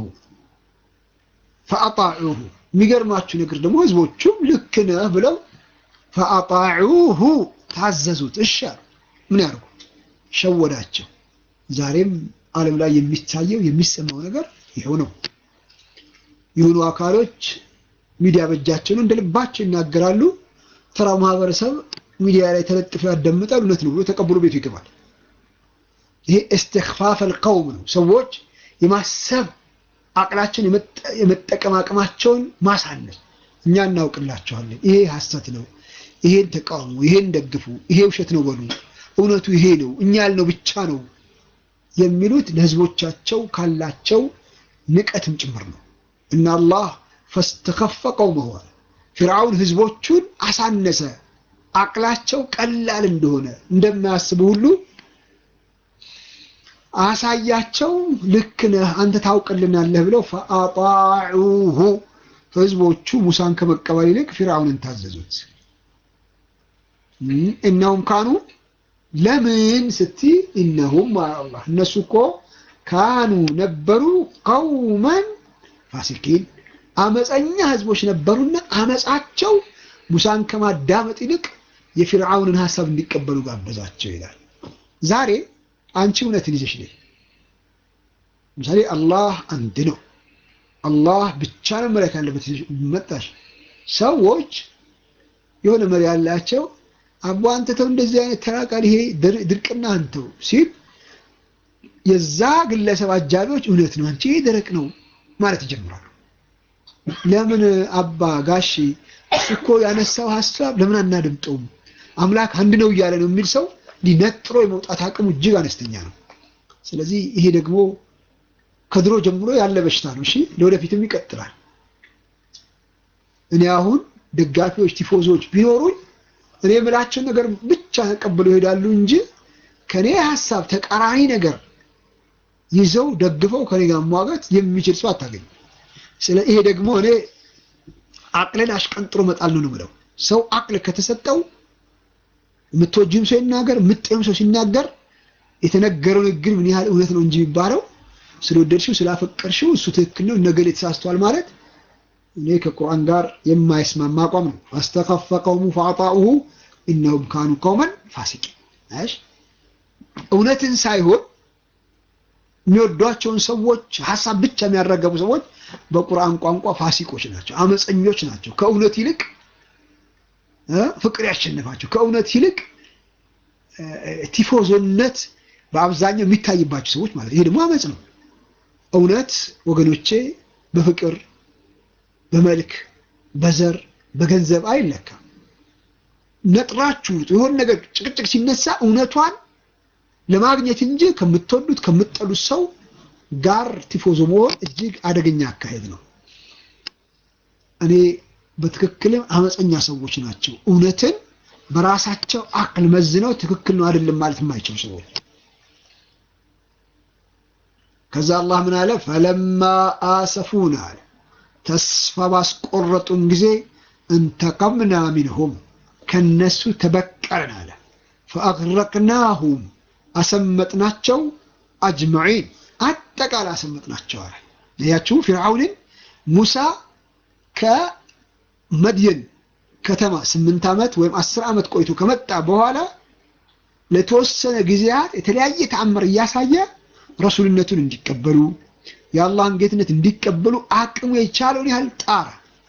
ፈአጣዑሁ። የሚገርማችሁ ነገር ደግሞ ህዝቦቹም ልክ ነህ ብለው ፈአጣዑሁ ታዘዙት። እሺ አሉ። ምን ያርጉ? ሸወዳቸው። ዛሬም ዓለም ላይ የሚታየው የሚሰማው ነገር ይኸው ነው። የሆኑ አካሎች ሚዲያ በእጃቸው ነው፣ እንደ ልባቸው ይናገራሉ። ተራው ማህበረሰብ ሚዲያ ላይ ተለጥፈው ያዳምጣል። እውነት ነው ብሎ ተቀብሎ ቤቱ ይገባል። ይሄ እስትክፋፈል ቀውም ነው። ሰዎች የማሰብ አቅላቸውን የመጠቀም አቅማቸውን ማሳነስ። እኛ እናውቅላቸዋለን፣ ይሄ ሐሰት ነው፣ ይሄን ተቃውሙ፣ ይሄን ደግፉ፣ ይሄ ውሸት ነው በሉ፣ እውነቱ ይሄ ነው፣ እኛ ያልነው ብቻ ነው የሚሉት ለህዝቦቻቸው ካላቸው ንቀትም ጭምር ነው። እና አላህ ፈስተኸፈ ቀውመሁ ፊርዓውን ህዝቦቹን አሳነሰ፣ አቅላቸው ቀላል እንደሆነ እንደማያስቡ ሁሉ አሳያቸው። ልክ ነህ አንተ ታውቅልናለህ ብለው ፈአጣዑሁ ህዝቦቹ ሙሳን ከመቀበል ይልቅ ፊርዓውንን ታዘዙት። እነሁም ካኑ ለምን ስቲ እነሁም አላህ እነሱ እኮ ካኑ ነበሩ ቀውመን ፋሲኪን አመፀኛ ህዝቦች ነበሩና አመፃቸው ሙሳን ከማዳመጥ ይልቅ የፊርዓውንን ሐሳብ እንዲቀበሉ ጋበዛቸው ይላል። ዛሬ አንቺ እውነትን ይዘሽ ነይ። ለምሳሌ አላህ አንድ ነው፣ አላህ ብቻ ነው መለክ ያለበት መጣሽ። ሰዎች የሆነ መሪ ያላቸው አቦ አንተ ተው እንደዚህ አይነት ተራቃል፣ ይሄ ድርቅና አንተው ሲል የዛ ግለሰብ አጃቢዎች እውነት ነው አንቺ ይሄ ደረቅ ነው ማለት ይጀምራሉ። ለምን አባ ጋሺ እኮ ያነሳው ሀሳብ ለምን አናደምጠውም? አምላክ አንድ ነው እያለ ነው የሚል ሰው ሊነጥሮ የመውጣት አቅሙ እጅግ አነስተኛ ነው። ስለዚህ ይሄ ደግሞ ከድሮ ጀምሮ ያለ በሽታ ነው። እሺ ለወደፊትም ይቀጥላል። እኔ አሁን ደጋፊዎች፣ ቲፎዞች ቢኖሩኝ እኔ የምላቸውን ነገር ብቻ ተቀብለው ይሄዳሉ እንጂ ከኔ ሀሳብ ተቃራኒ ነገር ይዘው ደግፈው ከኔ ጋር መዋጋት የሚችል ሰው አታገኝም። ስለ ይሄ ደግሞ እኔ አቅልን አሽቀንጥሮ መጣል ነው የምለው። ሰው አቅል ከተሰጠው የምትወጂም ሰው ይናገር፣ የምትጠይም ሰው ሲናገር የተነገረው ንግግር ምን ያህል እውነት ነው እንጂ የሚባለው ስለወደድሽው ስላፈቀርሽው እሱ ትክክል ነው ነገሌ ተሳስቷል ማለት እኔ ከቁርአን ጋር የማይስማማ አቋም ነው። አስተኸፈ ቀውሙ ፈአጣኡሁ ኢነሁም ካኑ ቀውመን ፋሲቂን። እሺ እውነትን ሳይሆን የሚወዷቸውን ሰዎች ሀሳብ ብቻ የሚያራገቡ ሰዎች በቁርአን ቋንቋ ፋሲቆች ናቸው፣ አመፀኞች ናቸው። ከእውነት ይልቅ ፍቅር ያሸንፋቸው። ከእውነት ይልቅ ቲፎዞነት በአብዛኛው የሚታይባቸው ሰዎች ማለት ይሄ ደግሞ አመፅ ነው። እውነት ወገኖቼ በፍቅር በመልክ በዘር በገንዘብ አይለካም። ነጥራችሁ የሆነ ነገር ጭቅጭቅ ሲነሳ እውነቷን ለማግኘት እንጂ ከምትወዱት ከምትጠሉት ሰው ጋር ቲፎዞ መሆን እጅግ አደገኛ አካሄድ ነው። እኔ በትክክልም አመፀኛ ሰዎች ናቸው። እውነትን በራሳቸው አቅል መዝነው ትክክል ነው አይደለም ማለት የማይችሉ ሰዎች። ከዛ አላህ ምን አለ? ፈለማ አሰፉና አለ ተስፋ ባስቆረጡን ጊዜ እንተቀምና ሚንሁም ከነሱ ተበቀልን አለ። ፈአግረቅናሁም አሰመጥናቸው፣ አጅመዒን አጠቃላይ አሰመጥናቸው አለ። ያችሁ ፊርዓውንን ሙሳ ከመድየን ከተማ ስምንት ዓመት ወይም አስር ዓመት ቆይቶ ከመጣ በኋላ ለተወሰነ ጊዜያት የተለያየ ተአምር እያሳየ ረሱልነቱን እንዲቀበሉ የአላህን ጌትነት እንዲቀበሉ አቅሙ የቻለውን ያህል ጣረ።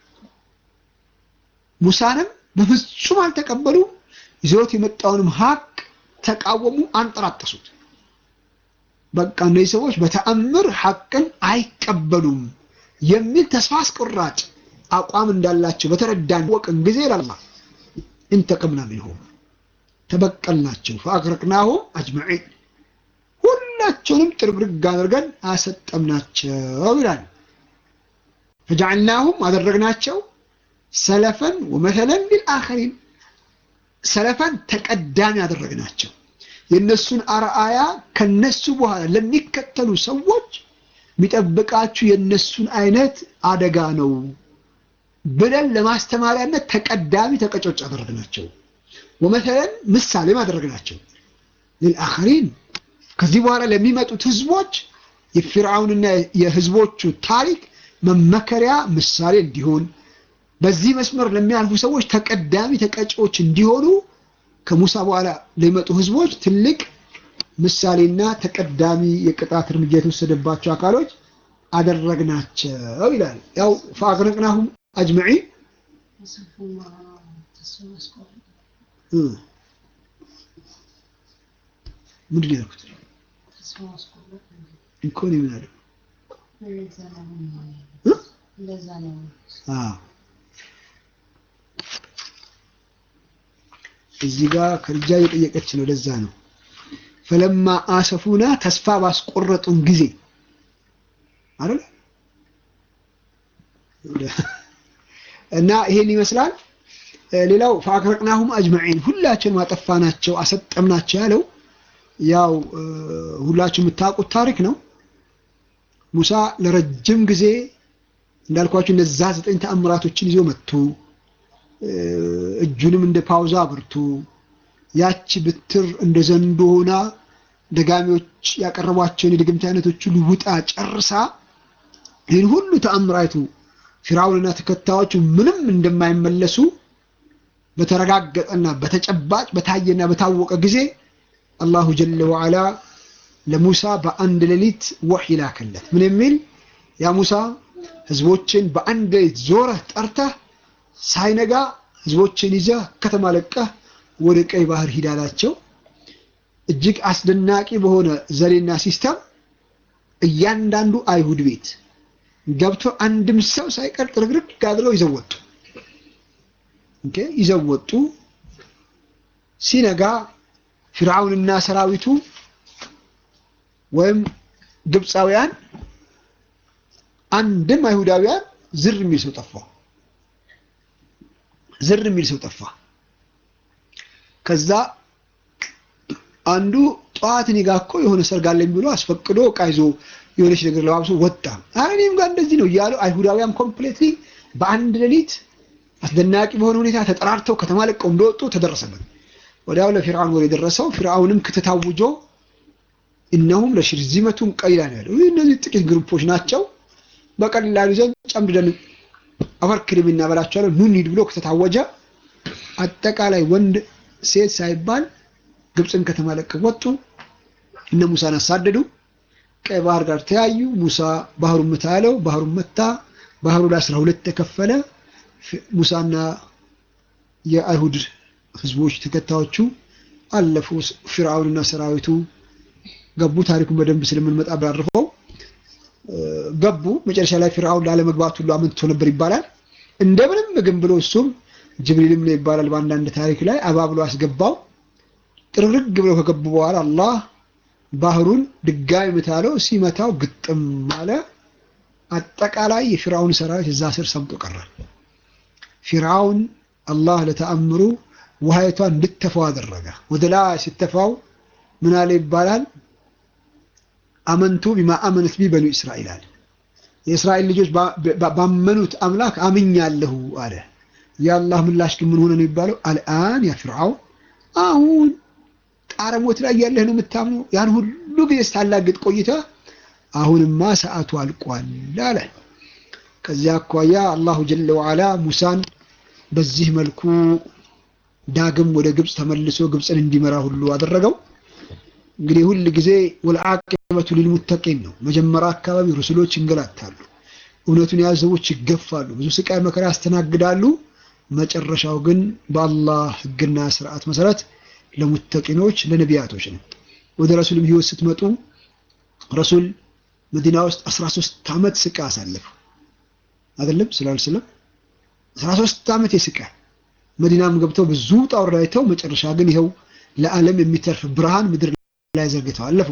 ሙሳንም በፍጹም አልተቀበሉ። ይዘውት የመጣውንም ሀቅ ተቃወሙ፣ አንጠራጠሱት። በቃ እነዚህ ሰዎች በተአምር ሀቅን አይቀበሉም የሚል ተስፋ አስቆራጭ አቋም እንዳላቸው በተረዳን ወቅን ጊዜ ላላ እንተቅምና ሚንሁም ተበቀልናቸው፣ ፈአግረቅናሁም አጅመዒን ሁላቸውንም ጥርግርግ አድርገን አሰጠምናቸው ይላል። ፈጀዐልናሁም አደረግናቸው ሰለፈን ወመተለን ሊልአኸሪን ሰለፈን ተቀዳሚ አደረግናቸው። የእነሱን አርአያ ከነሱ በኋላ ለሚከተሉ ሰዎች የሚጠብቃችሁ የእነሱን አይነት አደጋ ነው ብለን ለማስተማሪያነት ተቀዳሚ ተቀጮጭ አደረግናቸው። ወመተለን ምሳሌም አደረግናቸው ሊልአኸሪን ከዚህ በኋላ ለሚመጡት ህዝቦች የፊርዓውንና የህዝቦቹ ታሪክ መመከሪያ ምሳሌ እንዲሆን በዚህ መስመር ለሚያልፉ ሰዎች ተቀዳሚ ተቀጪዎች እንዲሆኑ ከሙሳ በኋላ ለሚመጡ ህዝቦች ትልቅ ምሳሌና ተቀዳሚ የቅጣት እርምጃ የተወሰደባቸው አካሎች አደረግናቸው ይላል። ያው ፈአግረቅናሁም አጅመዒን ምንድን ነው ያልኩት? እኮ ነው የምናለው። እዚህ ጋር ከልጃ እየጠየቀች ነው። ለዛ ነው ፈለማ አሰፉና ተስፋ ባስቆረጡን ጊዜ አይደል? እና ይሄን ይመስላል። ሌላው ፈአግረቅናሁም አጅመዒን ሁላችንም አጠፋናቸው፣ አሰጠምናቸው ያለው ያው ሁላችሁ የምታውቁት ታሪክ ነው። ሙሳ ለረጅም ጊዜ እንዳልኳችሁ እነዛ ዘጠኝ ተአምራቶችን ይዞ መጥቶ እጁንም እንደ ፓውዛ አብርቶ ያቺ ብትር እንደ ዘንዶ ሆና ደጋሚዎች ያቀረቧቸውን የድግምት አይነቶች ሁሉ ውጣ ጨርሳ ይህን ሁሉ ተአምራቱ ፊርዓውንና ተከታዮቹ ምንም እንደማይመለሱ በተረጋገጠና በተጨባጭ በታየና በታወቀ ጊዜ አላሁ ጀለ ወዓላ ለሙሳ በአንድ ሌሊት ወሕይ ላከለት። ምን የሚል ያ ሙሳ ህዝቦችን በአንድ ሌሊት ዞረህ ጠርተህ ሳይነጋ ህዝቦችን ይዘህ ከተማ ለቀህ ወደ ቀይ ባህር ሂድ አላቸው። እጅግ አስደናቂ በሆነ ዘዴና ሲስተም እያንዳንዱ አይሁድ ቤት ገብቶ አንድም ሰው ሳይቀር ጥርግርግ አድርገው ይዘው ወጡ። ኦኬ ይዘው ወጡ። ሲነጋ ፊርዓውንና ሰራዊቱ ወይም ግብፃውያን አንድም አይሁዳውያን ዝር የሚል ሰው ጠፋ። ዝር የሚል ሰው ጠፋ። ከዛ አንዱ ጠዋት እኔ ጋ እኮ የሆነ ሰርግ አለኝ ብሎ አስፈቅዶ ዕቃ ይዞ የሆነች ነገር ለባብሶ ወጣ። ኧረ እኔም ጋር እንደዚህ ነው እያሉ አይሁዳውያን ኮምፕሌትሊ በአንድ ሌሊት አስደናቂ በሆነ ሁኔታ ተጠራርተው ከተማ ለቀው እንደወጡ ተደረሰበት። ወዲያው ለፊርዓውን ወሬ የደረሰው ፊርዓውንም ክትት አውጆ እነሁም ለሽርዚመቱን ቀሊላ ነው ያለው። እነዚህ ጥቂት ግሩፖች ናቸው፣ በቀላሉ ይዘን ጨምድደን አፈርክድም እናበላቸዋለን፣ ኑ እንሂድ ብሎ ክትት አወጀ። አጠቃላይ ወንድ ሴት ሳይባል ግብፅን ከተማ ለቀው ወጡ። እነ ሙሳን አሳደዱ። ቀይ ባህር ጋር ተያዩ። ሙሳ ባህሩን ምታ ያለው ባህሩን መታ። ባህሩ ለአስራ ሁለት ተከፈለ። ሙሳና የአይሁድ ህዝቦች ተከታዮቹ አለፉ። ፊርዓውንና ሰራዊቱ ገቡ። ታሪኩን በደንብ ስለምንመጣ ባርፈው ገቡ። መጨረሻ ላይ ፊርዓውን ላለመግባት ሁሉ አመንትቶ ነበር ይባላል። እንደምንም ግን ብሎ እሱም ጅብሪልም ነው ይባላል በአንዳንድ ታሪክ ላይ አባብሎ አስገባው። ጥርግርግ ብሎ ከገቡ በኋላ አላህ ባህሩን ድጋሚ ምታለው። ሲመታው ግጥም አለ። አጠቃላይ የፊርዓውን ሰራዊት እዛ ስር ሰምጦ ቀረ። ፊርዓውን አላህ ለተአምሩ ውሃይቷን እንድተፋው አደረገ። ወደ ላይ ስተፋው ምን አለ ይባላል አመንቱ ቢማ አመነት ቢ በኑ እስራኤል አለ። የእስራኤል ልጆች ባመኑት አምላክ አምኛለሁ አለ። የአላህ ምላሽ ግን ምን ሆነ ነው የሚባለው? አልአን ያ ፊርዓውን አሁን ጣረሞት ላይ ያለህ ነው የምታምነው? ያን ሁሉ ጊዜ ስታላግጥ ቆይታ አሁንማ ሰዓቱ አልቋል አለ። ከዚያ አኳያ አላሁ ጀለ ወዓላ ሙሳን በዚህ መልኩ ዳግም ወደ ግብፅ ተመልሶ ግብፅን እንዲመራ ሁሉ አደረገው። እንግዲህ ሁል ጊዜ ወልዓቂበቱ ሊልሙተቂን ነው። መጀመሪያ አካባቢ ሩስሎች ይንገላታሉ፣ እውነቱን የያዙ ሰዎች ይገፋሉ፣ ብዙ ስቃይ መከራ ያስተናግዳሉ። መጨረሻው ግን በአላህ ሕግና ስርዓት መሰረት ለሙተቂኖች ለነቢያቶች ነው። ወደ ረሱልም ህይወት ስትመጡ ረሱል መዲና ውስጥ 13 ዓመት ስቃይ አሳለፉ። አይደለም ስላል ስለም 13 ዓመት የስቃይ መዲናም ገብተው ብዙ ጣውር አይተው መጨረሻ ግን ይኸው ለዓለም የሚተርፍ ብርሃን ምድር ላይ ዘርግተው አለፉ።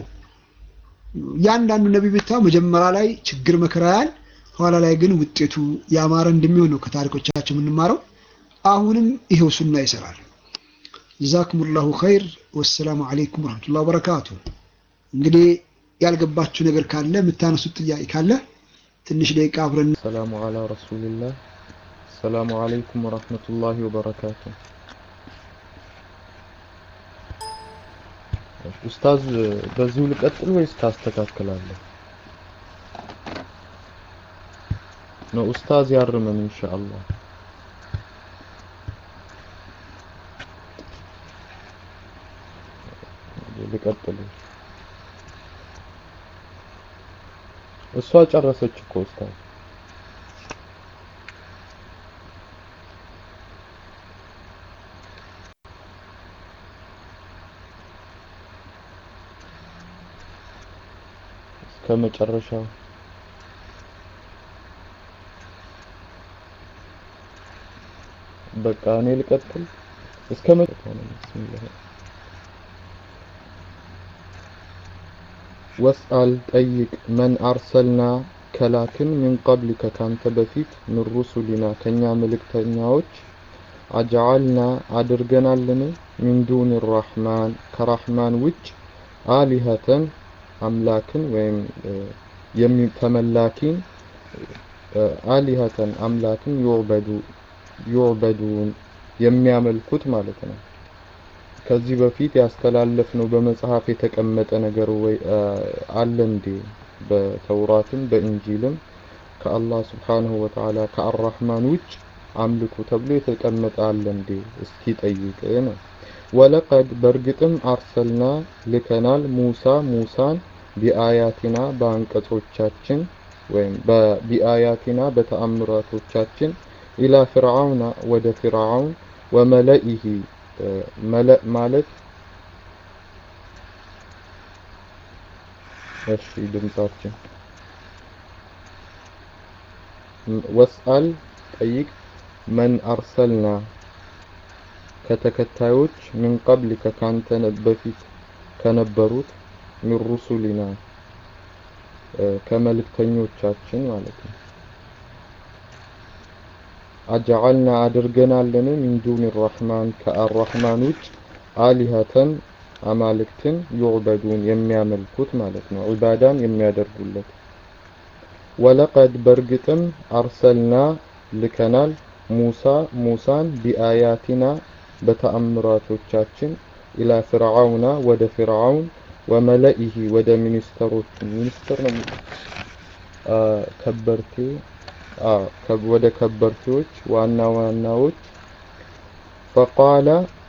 እያንዳንዱ ነቢይ ብታው መጀመሪያ ላይ ችግር መከራ ያል፣ ኋላ ላይ ግን ውጤቱ ያማረ እንደሚሆን ነው ከታሪኮቻቸው የምንማረው። አሁንም ይኸው ሱና ይሰራል። ጀዛኩሙላሁ ኸይር። ወሰላሙ አለይኩም ወረሕመቱላሂ ወበረካቱ። እንግዲህ ያልገባችሁ ነገር ካለ የምታነሱት ጥያቄ ካለ ትንሽ ደቂቃ አብረን ሰላሙ አላ ረሱልላህ። ሰላሙ አለይኩም ወረሕመቱላሂ ወበረካቱ። ኡስታዝ በዚሁ ልቀጥል ወይስ ታስተካክላለህ? ነው ኡስታዝ ያርመን ኢንሻአላህ። ልቀጥል። እሷ ጨረሰች እኮ ኡስታዝ። እስከ መጨረሻው በቃ እኔ ልቀጥል እስከ መጨረሻው ነው። ቢስሚላህ ወስአል ጠይቅ መን አርሰልና ከላክን ሚን ቀብሊከ ካንተ በፊት ምን ሩሱሊና ከኛ መልእክተኛዎች አጅዓልና አድርገናልን ሚን ዱን ራሕማን ከራሕማን ውጭ አሊሀተን አምላክን ወይም ተመላኪን አሊሀተን አምላክን ዩዕበዱ ዩዕበዱን የሚያመልኩት ማለት ነው። ከዚህ በፊት ያስተላለፍነው በመጽሐፍ የተቀመጠ ነገር ወይ አለ እንዴ? በተውራትም በእንጂልም ከአላህ ስብሓንሁ ወተዓላ ከአራህማን ውጭ አምልኩ ተብሎ የተቀመጠ አለ እንዴ? እስኪ ጠይቅ ነው። ወለቀድ በእርግጥም አርሰልና ልከናል ሙሳ ሙሳን ቢአያቲና በአንቀጾቻችን ወይም ቢአያቲና በተአምራቶቻችን ኢላ ፍርዓውና ወደ ፍርዓውን ወመለኢሂ መለእ ማለት እሺ ድምጻችን ወስአል ጠይቅ መን አርሰልና ከተከታዮች ምን ቀብሊከ ካንተ በፊት ከነበሩት ሚን ሩሱሊና ከመልእክተኞቻችን ማለት ነው። አጀዐልና አድርገናልን ሚን ዱን ራሕማን ከአራሕማን ውጭ አሊሀተን አማልክትን ዩዕበዱን የሚያመልኩት ማለት ነው፣ ዒባዳን የሚያደርጉለት። ወለቀድ በእርግጥም አርሰልና ልከናል ሙሳ ሙሳን ቢአያቲና በተአምራቶቻችን ኢላ ፍርዓውና ወደ ፍርዓውን ወመለኢሂ ወደ ሚኒስተሮች ሚኒስተር ነው ከበርቴ ወደ ከበርቴዎች ዋና ዋናዎች ፈቃለ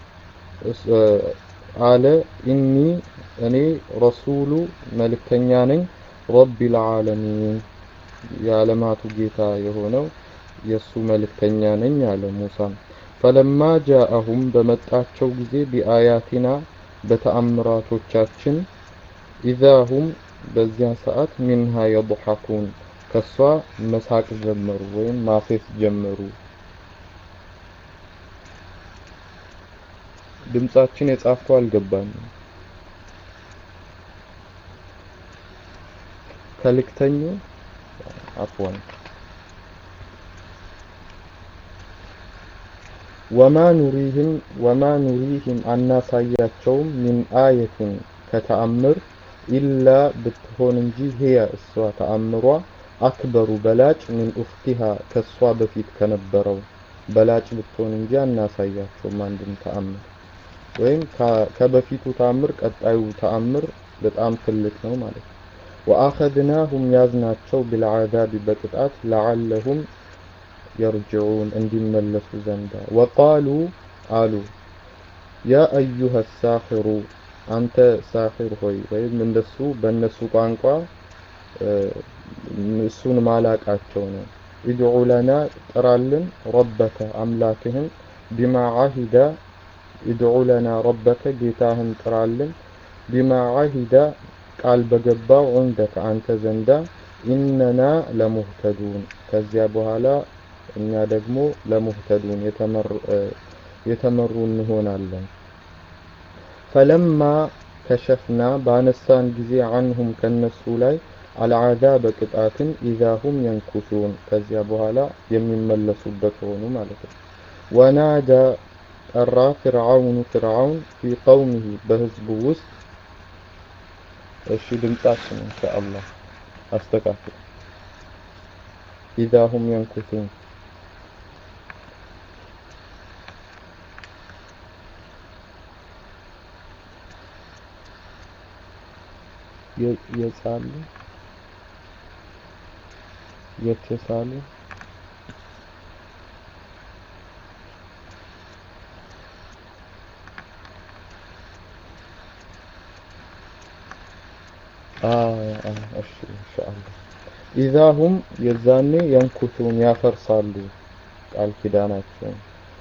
አለ ኢኒ እኔ ረሱሉ መልእክተኛ ነኝ ረቢል ዓለሚን የዓለማቱ ጌታ የሆነው የእሱ መልእክተኛ ነኝ አለ ሙሳም ፈለማ ጃአሁም በመጣቸው ጊዜ ቢአያቲና በተአምራቶቻችን ኢዛሁም በዚያ ሰዓት ሚንሃ የضሐኩን ከሷ መሳቅ ጀመሩ ወይም ማፌስ ጀመሩ። ድምጻችን የጻፍከው አልገባኝም። ከልክተኙ አፍዋን ወማ ኑሪህም ወማ ኑሪህም አናሳያቸውም ሚን አየትን ከተአምር ኢላ ብትሆን እንጂ ህያ እሷ ተአምሯ አክበሩ በላጭ ሚን ኡፍቲሃ ከሷ በፊት ከነበረው በላጭ ብትሆን እንጂ አናሳያቸውም አንድም ተአምር ወይም ከበፊቱ ተአምር ቀጣዩ ተአምር በጣም ትልቅ ነው ማለት ነው። ወአኸድናሁም ያዝናቸው ቢልዓዛቢ በቅጣት ለዓለሁም የርጅዑን እንዲመለሱ ዘንዳ ወቃሉ አሉ ያ አዩሃ ሳሒሩ አንተ ሳሒር ሆይ ወይም እንደሱ በእነሱ ቋንቋ እሱን ማላቃቸው ነው ኢድዑ ለና ጥራልን ረበከ አምላክህን ቢማ ዓሂደ ኢድዑ ለና ረበከ ጌታህን ጥራልን ቢማ ዓሂደ ቃል በገባው ዑንደከ አንተ ዘንዳ ኢነና ለሙህተዱን ከዚያ በኋላ እኛ ደግሞ ለሙህተዱን የተመሩ እንሆናለን። ፈለማ ከሸፍና ባነሳን ጊዜ አንሁም ከነሱ ላይ አልዓዛበ ቅጣትን ኢዛሁም የንኩሱን ከዚያ በኋላ የሚመለሱበት ሆኑ ማለት ነው። ወናዳ ጠራ ፍርዓውኑ ፍርዓውን ፊ ቀውሚሂ በህዝቡ ውስጥ እሺ ድምጻችን ኢንሻአላህ አስተካክል ኢዛሁም የንኩሱን የጻሉ የተሳሉ እሺ ኢንሻአላህ ኢዛሁም የዛኔ የንኩቱን ያፈርሳሉ ቃል ኪዳናቸውን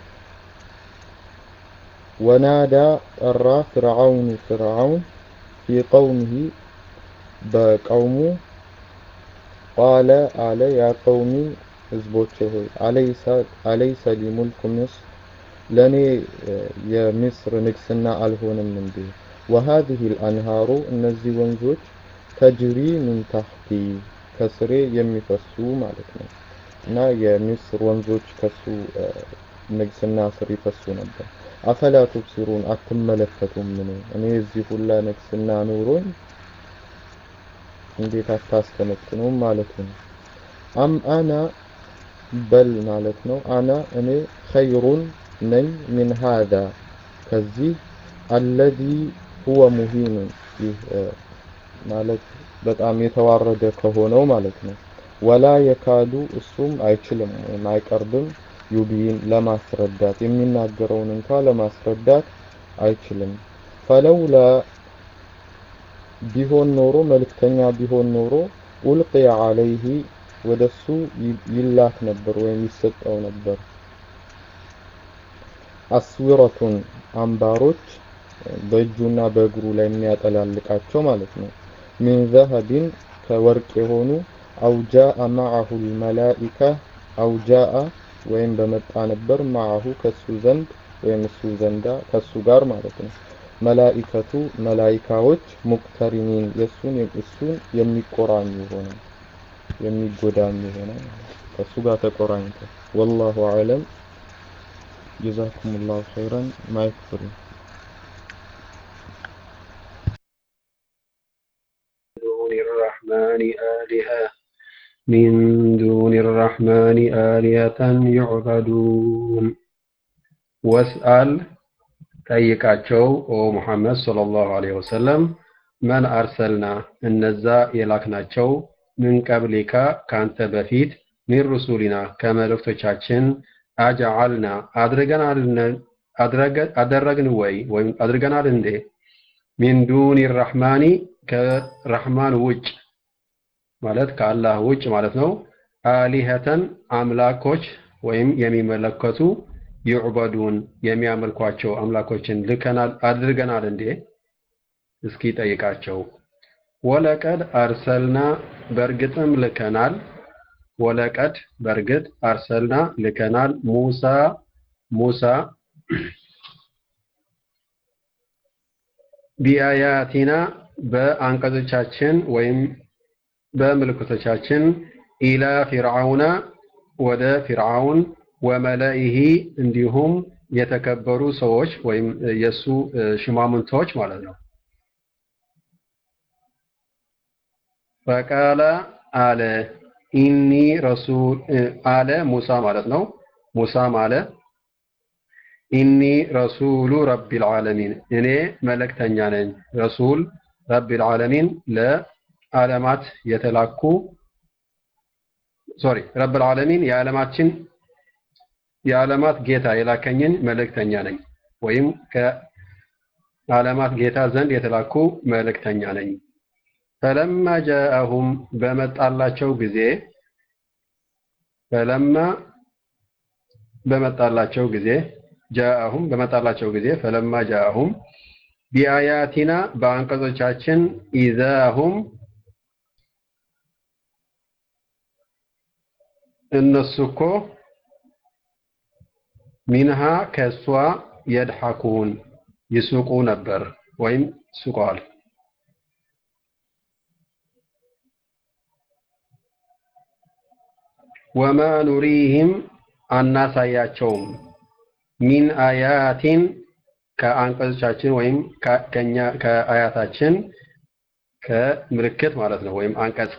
ወናዳ ጠራ ፍርዓውን ፍርዓውን ፊ ቀውሚሂ በቀውሙ ቃለ አለ ያ ቀውሚ ህዝቦቼ ሆይ አለይሰ ሊ ሙልኩ ምስር ለእኔ የምስር ንግስና አልሆንም እንዴ? ወሃዚህ ልአንሃሩ እነዚህ ወንዞች ተጅሪ ምን ታሕቲ ከስሬ የሚፈሱ ማለት ነው። እና የምስር ወንዞች ከሱ ንግስና ስር ይፈሱ ነበር። አፈላ ቱብሲሩን አትመለከቱም? ምን እኔ እዚህ ሁላ ንግስና ኖሮኝ እንዴት አታስተነትኑም ማለት ነው። አም አና በል ማለት ነው። አና እኔ ኸይሩን ነኝ ሚን ሃዛ ከዚህ አለዚ ሁወ ሙሂኑን ይህ ማለት በጣም የተዋረደ ከሆነው ማለት ነው። ወላ የካዱ እሱም አይችልም ወይም አይቀርብም ዩቢን ለማስረዳት የሚናገረውን እንኳ ለማስረዳት አይችልም። ፈለውላ ቢሆን ኖሮ መልእክተኛ ቢሆን ኖሮ ኡልቅየ አለይህ ወደሱ ይላክ ነበር ወይም ይሰጠው ነበር። አስዊረቱን አምባሮች በእጁና በእግሩ ላይ የሚያጠላልቃቸው ማለት ነው። ሚን ዘሀቢን ከወርቅ የሆኑ አውጃአ ማዐሁ ልመላኢካ አውጃአ ወይም በመጣ ነበር ማዐሁ ከሱ ዘንድ ወይም እሱ ዘንዳ ከሱ ጋር ማለት ነው። መላኢከቱ መላኢካዎች ሙቅተሪኒን የሱን እሱን የሚቆራኙ ሆነ የሚጎዳኙ ሆነ ከሱ ጋር ተቆራኝተው ወላሁ አዕለም ጀዛኩሙላሁ ኸይረን ማይክ ፍሪ دون الرحمن آلهة من دون الرحمن آلهة يعبدون واسأل ጠይቃቸው ኦ ሙሐመድ ሰለላሁ ዐለይሂ ወሰለም መን አርሰልና እነዛ የላክናቸው ምን ቀብሊካ ካንተ በፊት ሚን ሩሱሊና ከመልእክቶቻችን አጀዐልና አደረግን ወይ ወይም አድርገናል እንዴ ሚን ዱኒ ራሕማኒ ከራሕማን ውጭ ማለት ከአላህ ውጭ ማለት ነው አሊሀተን አምላኮች ወይም የሚመለከቱ ዩዕበዱን የሚያመልኳቸው አምላኮችን ልከናል አድርገናል እንዴ? እስኪ ጠይቃቸው። ወለቀድ አርሰልና በእርግጥም ልከናል። ወለቀድ በእርግጥ አርሰልና ልከናል ሙሳ ሙሳ ቢአያቲና በአንቀጾቻችን ወይም በምልክቶቻችን ኢላ ፊርዓውና ወደ ፊርዓውን ወመለኢሂ እንዲሁም የተከበሩ ሰዎች ወይም የሱ ሽማምንቶች ማለት ነው። ፈቃለ አለ ኢኒ ረሱል አለ ሙሳ ማለት ነው። ሙሳም አለ ኢኒ ረሱሉ ረቢል ዓለሚን እኔ መልእክተኛ ነኝ። ረሱል ረቢል ዓለሚን ለዓለማት የተላኩ ሶሪ ረብል ዓለሚን የዓለማችን የዓለማት ጌታ የላከኝን መልእክተኛ ነኝ ወይም ከዓለማት ጌታ ዘንድ የተላኩ መልእክተኛ ነኝ። ፈለማ ጃአሁም በመጣላቸው ጊዜ ፈለማ በመጣላቸው ጊዜ ጃአሁም በመጣላቸው ጊዜ ፈለማ ጃአሁም ቢአያቲና በአንቀጾቻችን ኢዛሁም እነሱ እኮ ሚንሃ ከእሷ የድሐኩን ይስቁ ነበር ወይም ስቋል። ወማ ኑሪህም አናሳያቸውም ሚን አያቲን ከአንቀጾቻችን ወይም ከኛ ከአያታችን ከምልክት ማለት ነው ወይም አንቀጽ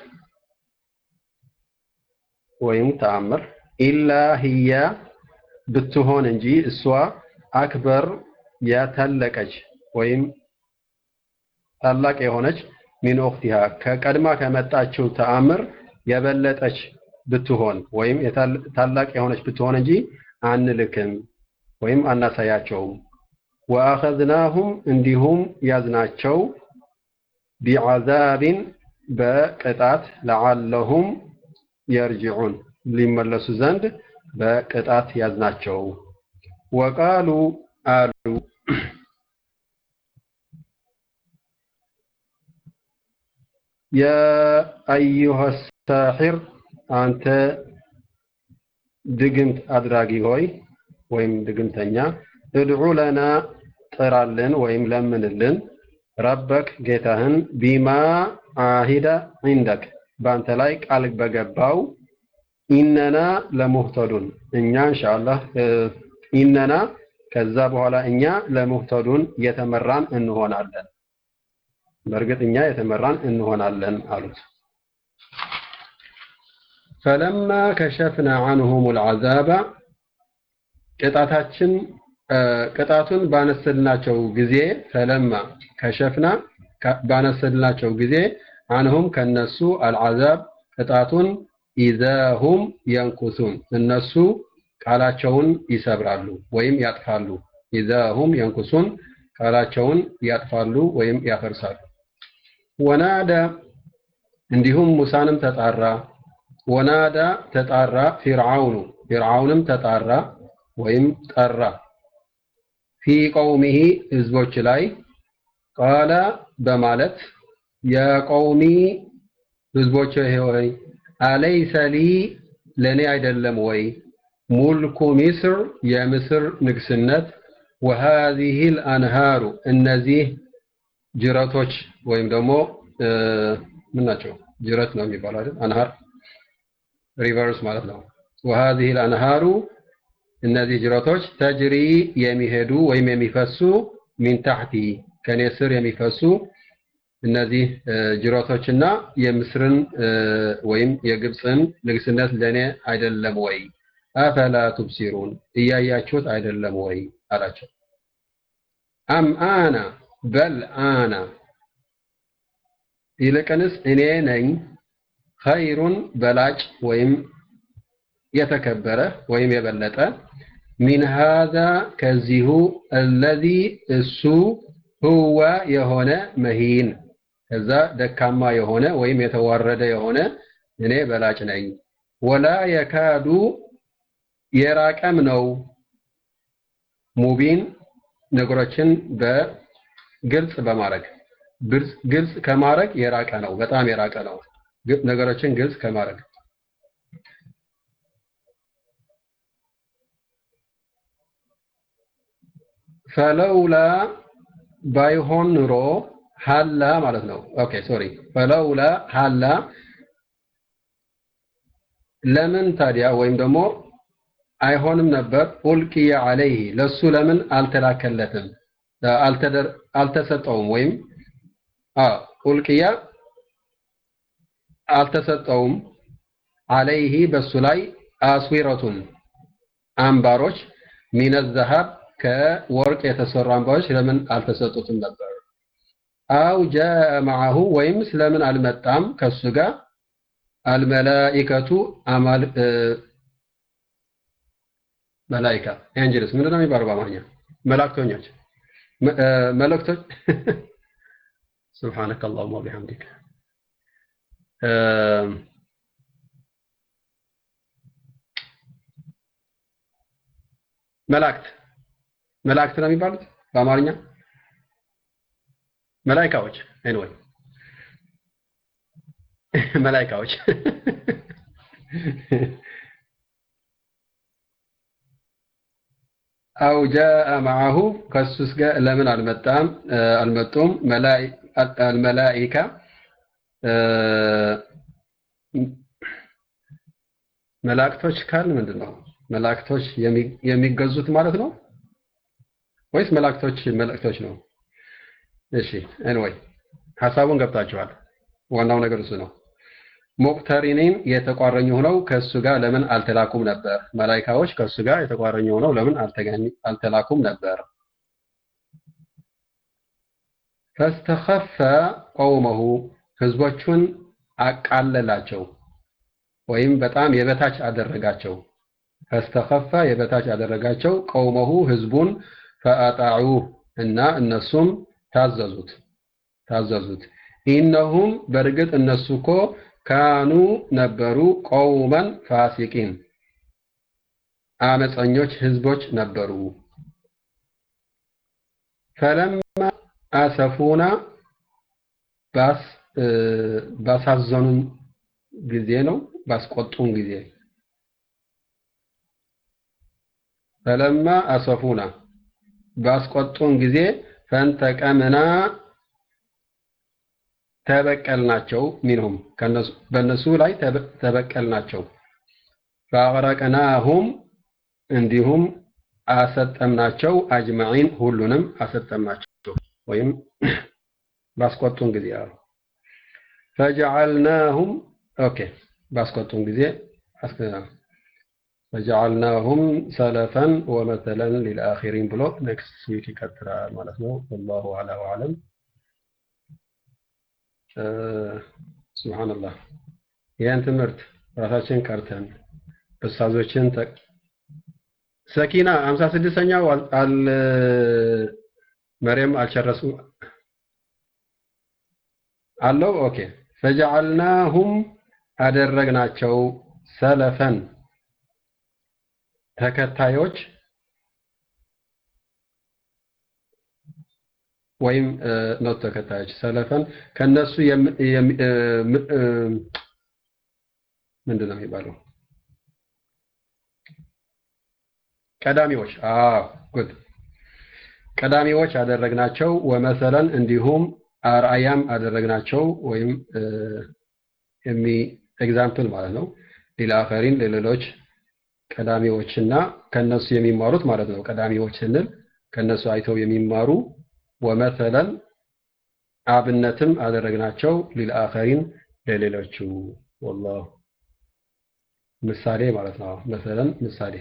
ወይም ተአምር ኢላ ህያ ብትሆን እንጂ እሷ አክበር ያተለቀች ወይም ታላቅ የሆነች ሚን ኡኽቲሃ ከቀድማ ከመጣችው ተአምር የበለጠች ብትሆን ወይም ታላቅ የሆነች ብትሆን እንጂ አንልክም ወይም አናሳያቸውም። ወአኸዝናሁም እንዲሁም ያዝናቸው ቢዓዛቢን በቅጣት ለዓለሁም የርጅዑን ሊመለሱ ዘንድ በቅጣት ያዝናቸው። ወቃሉ አሉ የአዩሃ ሳሒር አንተ ድግምት አድራጊ ሆይ ወይም ድግምተኛ እድዑ ለና ጥራልን ወይም ለምንልን ረበክ ጌታህን ቢማ አሂደ ዒንደክ በአንተ ላይ ቃል በገባው ኢነና ለሙህተዱን እኛ ኢንሻአላህ ኢነና ከዛ በኋላ እኛ ለሙህተዱን የተመራን እንሆናለን። በእርግጥ እኛ የተመራን እንሆናለን አሉት። ፈለማ ከሸፍና አንሁም ልዓዛባ ቅጣታችን ቅጣቱን ባነሰልናቸው ጊዜ ፈለማ ከሸፍና ባነሰልናቸው ጊዜ አንሁም ከነሱ አልዓዛብ ቅጣቱን ኢዛሁም የንኩሱን እነሱ ቃላቸውን ይሰብራሉ ወይም ያጥፋሉ። ኢዛሁም የንኩሱን ቃላቸውን ያጥፋሉ ወይም ያፈርሳሉ። ወናዳ እንዲሁም ሙሳንም ተጣራ። ወናዳ ተጣራ ፊርዓውኑ ፊርዓውንም ተጣራ ወይም ጠራ ፊ ቀውሚሂ ህዝቦች ላይ ቃለ በማለት የቀውሚ ህዝቦች ሆይ አለይሰ ሊ ለእኔ አይደለም ወይ ሙልኩ ሚስር የምስር ንግስነት ወሃዚሂ ልአንሃሩ እነዚህ ጅረቶች ወይም ደግሞ ምን ናቸው? ጅረት ነው የሚባለው አይደል? አንሃር ሪቨርስ ማለት ነው። ወሃዚሂ ልአንሃሩ እነዚህ ጅረቶች ተጅሪ የሚሄዱ ወይም የሚፈሱ ሚን ታሕቲ ከኔ ስር የሚፈሱ እነዚህ ጅረቶችና የምስርን ወይም የግብፅን ንግስነት ለእኔ አይደለም ወይ? አፈላ ቱብሲሩን እያያችሁት አይደለም ወይ አላቸው። አም አና በል አና ይልቅንስ እኔ ነኝ ኸይሩን በላጭ ወይም የተከበረ ወይም የበለጠ ሚን ሃዛ ከዚሁ አለዚ እሱ ሁወ የሆነ መሂን ከዛ ደካማ የሆነ ወይም የተዋረደ የሆነ እኔ በላጭ ነኝ። ወላ የካዱ የራቀም ነው ሙቢን ነገሮችን በግልጽ በማድረግ ግልጽ ከማድረግ የራቀ ነው፣ በጣም የራቀ ነው። ነገሮችን ግልጽ ከማድረግ ፈለውላ ባይሆን ኑሮ ሀላ ማለት ነው። ኦኬ ሶሪ ፈለውላ ሀላ ለምን ታዲያ ወይም ደግሞ አይሆንም ነበር ኡልቂየ አለይህ ለሱ ለምን አልተላከለትም አልተሰጠውም ወይም ኡልቂያ አልተሰጠውም አለይህ በሱ ላይ አስዊረቱን አምባሮች ሚነ ዘሀብ ከወርቅ የተሰሩ አምባሮች ለምን አልተሰጡትም ነበር? አው ጃአ መዐሁ ወይም ስለምን አልመጣም ከሱ ጋር አልመላኢከቱ አማል መላኢካ ኤንጀልስ ምንድን ነው የሚባለው በአማርኛ? መላእክተኞች መላእክቶች ሱብሃነከ አላሁመ ወቢሐምዲክ መላእክት መላእክት ነው የሚባሉት በአማርኛ መላኢካዎች ኤኒዌይ መላኢካዎች አው ጃአ መዐሁ ከሱስ ጋር ለምን አልመጣም አልመጡም አልመላኢካ መላእክቶች ካል ምንድን ነው መላእክቶች የሚገዙት ማለት ነው ወይስ መላእክቶች መልእክቶች ነው እሺ ኤኒዌይ ሐሳቡን ገብታችኋል ዋናው ነገር እሱ ነው ሙቅተሪኒን የተቋረኙ ሆነው ከእሱ ጋር ለምን አልተላኩም ነበር? መላኢካዎች ከእሱ ጋር የተቋረኙ ሆነው ለምን አልተላኩም ነበር? ፈስተኸፈ ቀውመሁ ህዝቦቹን አቃለላቸው ወይም በጣም የበታች አደረጋቸው። ፈስተኸፈ የበታች አደረጋቸው ቀውመሁ ህዝቡን ፈአጣዑ እና እነሱም ታዘዙት ታዘዙት ኢነሁም በእርግጥ እነሱ እኮ ካኑ ነበሩ ቀውመን ፋሲቂን አመፀኞች ህዝቦች ነበሩ። ፈለማ አሰፉና ባሳዘኑን ጊዜ ነው ባስቆጡን ጊዜ ፈለማ አሰፉና ባስቆጡን ጊዜ ፈንተቀምና ተበቀልናቸው ሚንሁም በእነሱ ላይ ተበቀልናቸው ፈአግረቅናሁም እንዲሁም አሰጠምናቸው አጅመዒን ሁሉንም አሰጠምናቸው ወይም ባስቆጡን ጊዜ አሉ ፈጀዐልናሁም ኦኬ ባስቆጡን ጊዜ ፈጀዐልናሁም ሰለፈን ወመተለን ሊልአኺሪን ብሎ ኔክስት ዊክ ይቀጥላል ማለት ነው ወላሁ አላ ወአለም ሱብሃንአላህ ይህን ትምህርት ራሳችን ቀርተን ኡስታዞችን ሰኪና 56ኛው አል መርየም አልጨረሱ አለው ኦኬ ፈጀዐልናሁም አደረግናቸው ሰለፈን ተከታዮች ወይም ኖት ተከታዮች ሰለፈን ከነሱ ምንድን ነው የሚባለው ቀዳሚዎች አዎ ጉድ ቀዳሚዎች አደረግናቸው ወመሰለን እንዲሁም አርአያም አደረግናቸው ወይም የሚ ኤግዛምፕል ማለት ነው ሊልአኸሪን ለሌሎች ቀዳሚዎችና ከነሱ የሚማሩት ማለት ነው ቀዳሚዎች ስንል ከነሱ አይተው የሚማሩ ወመሰለን አብነትም አደረግናቸው ሊልአኸሪን ለሌሎቹ ወላሁ ምሳሌ ማለት ነው መሰለን ምሳሌ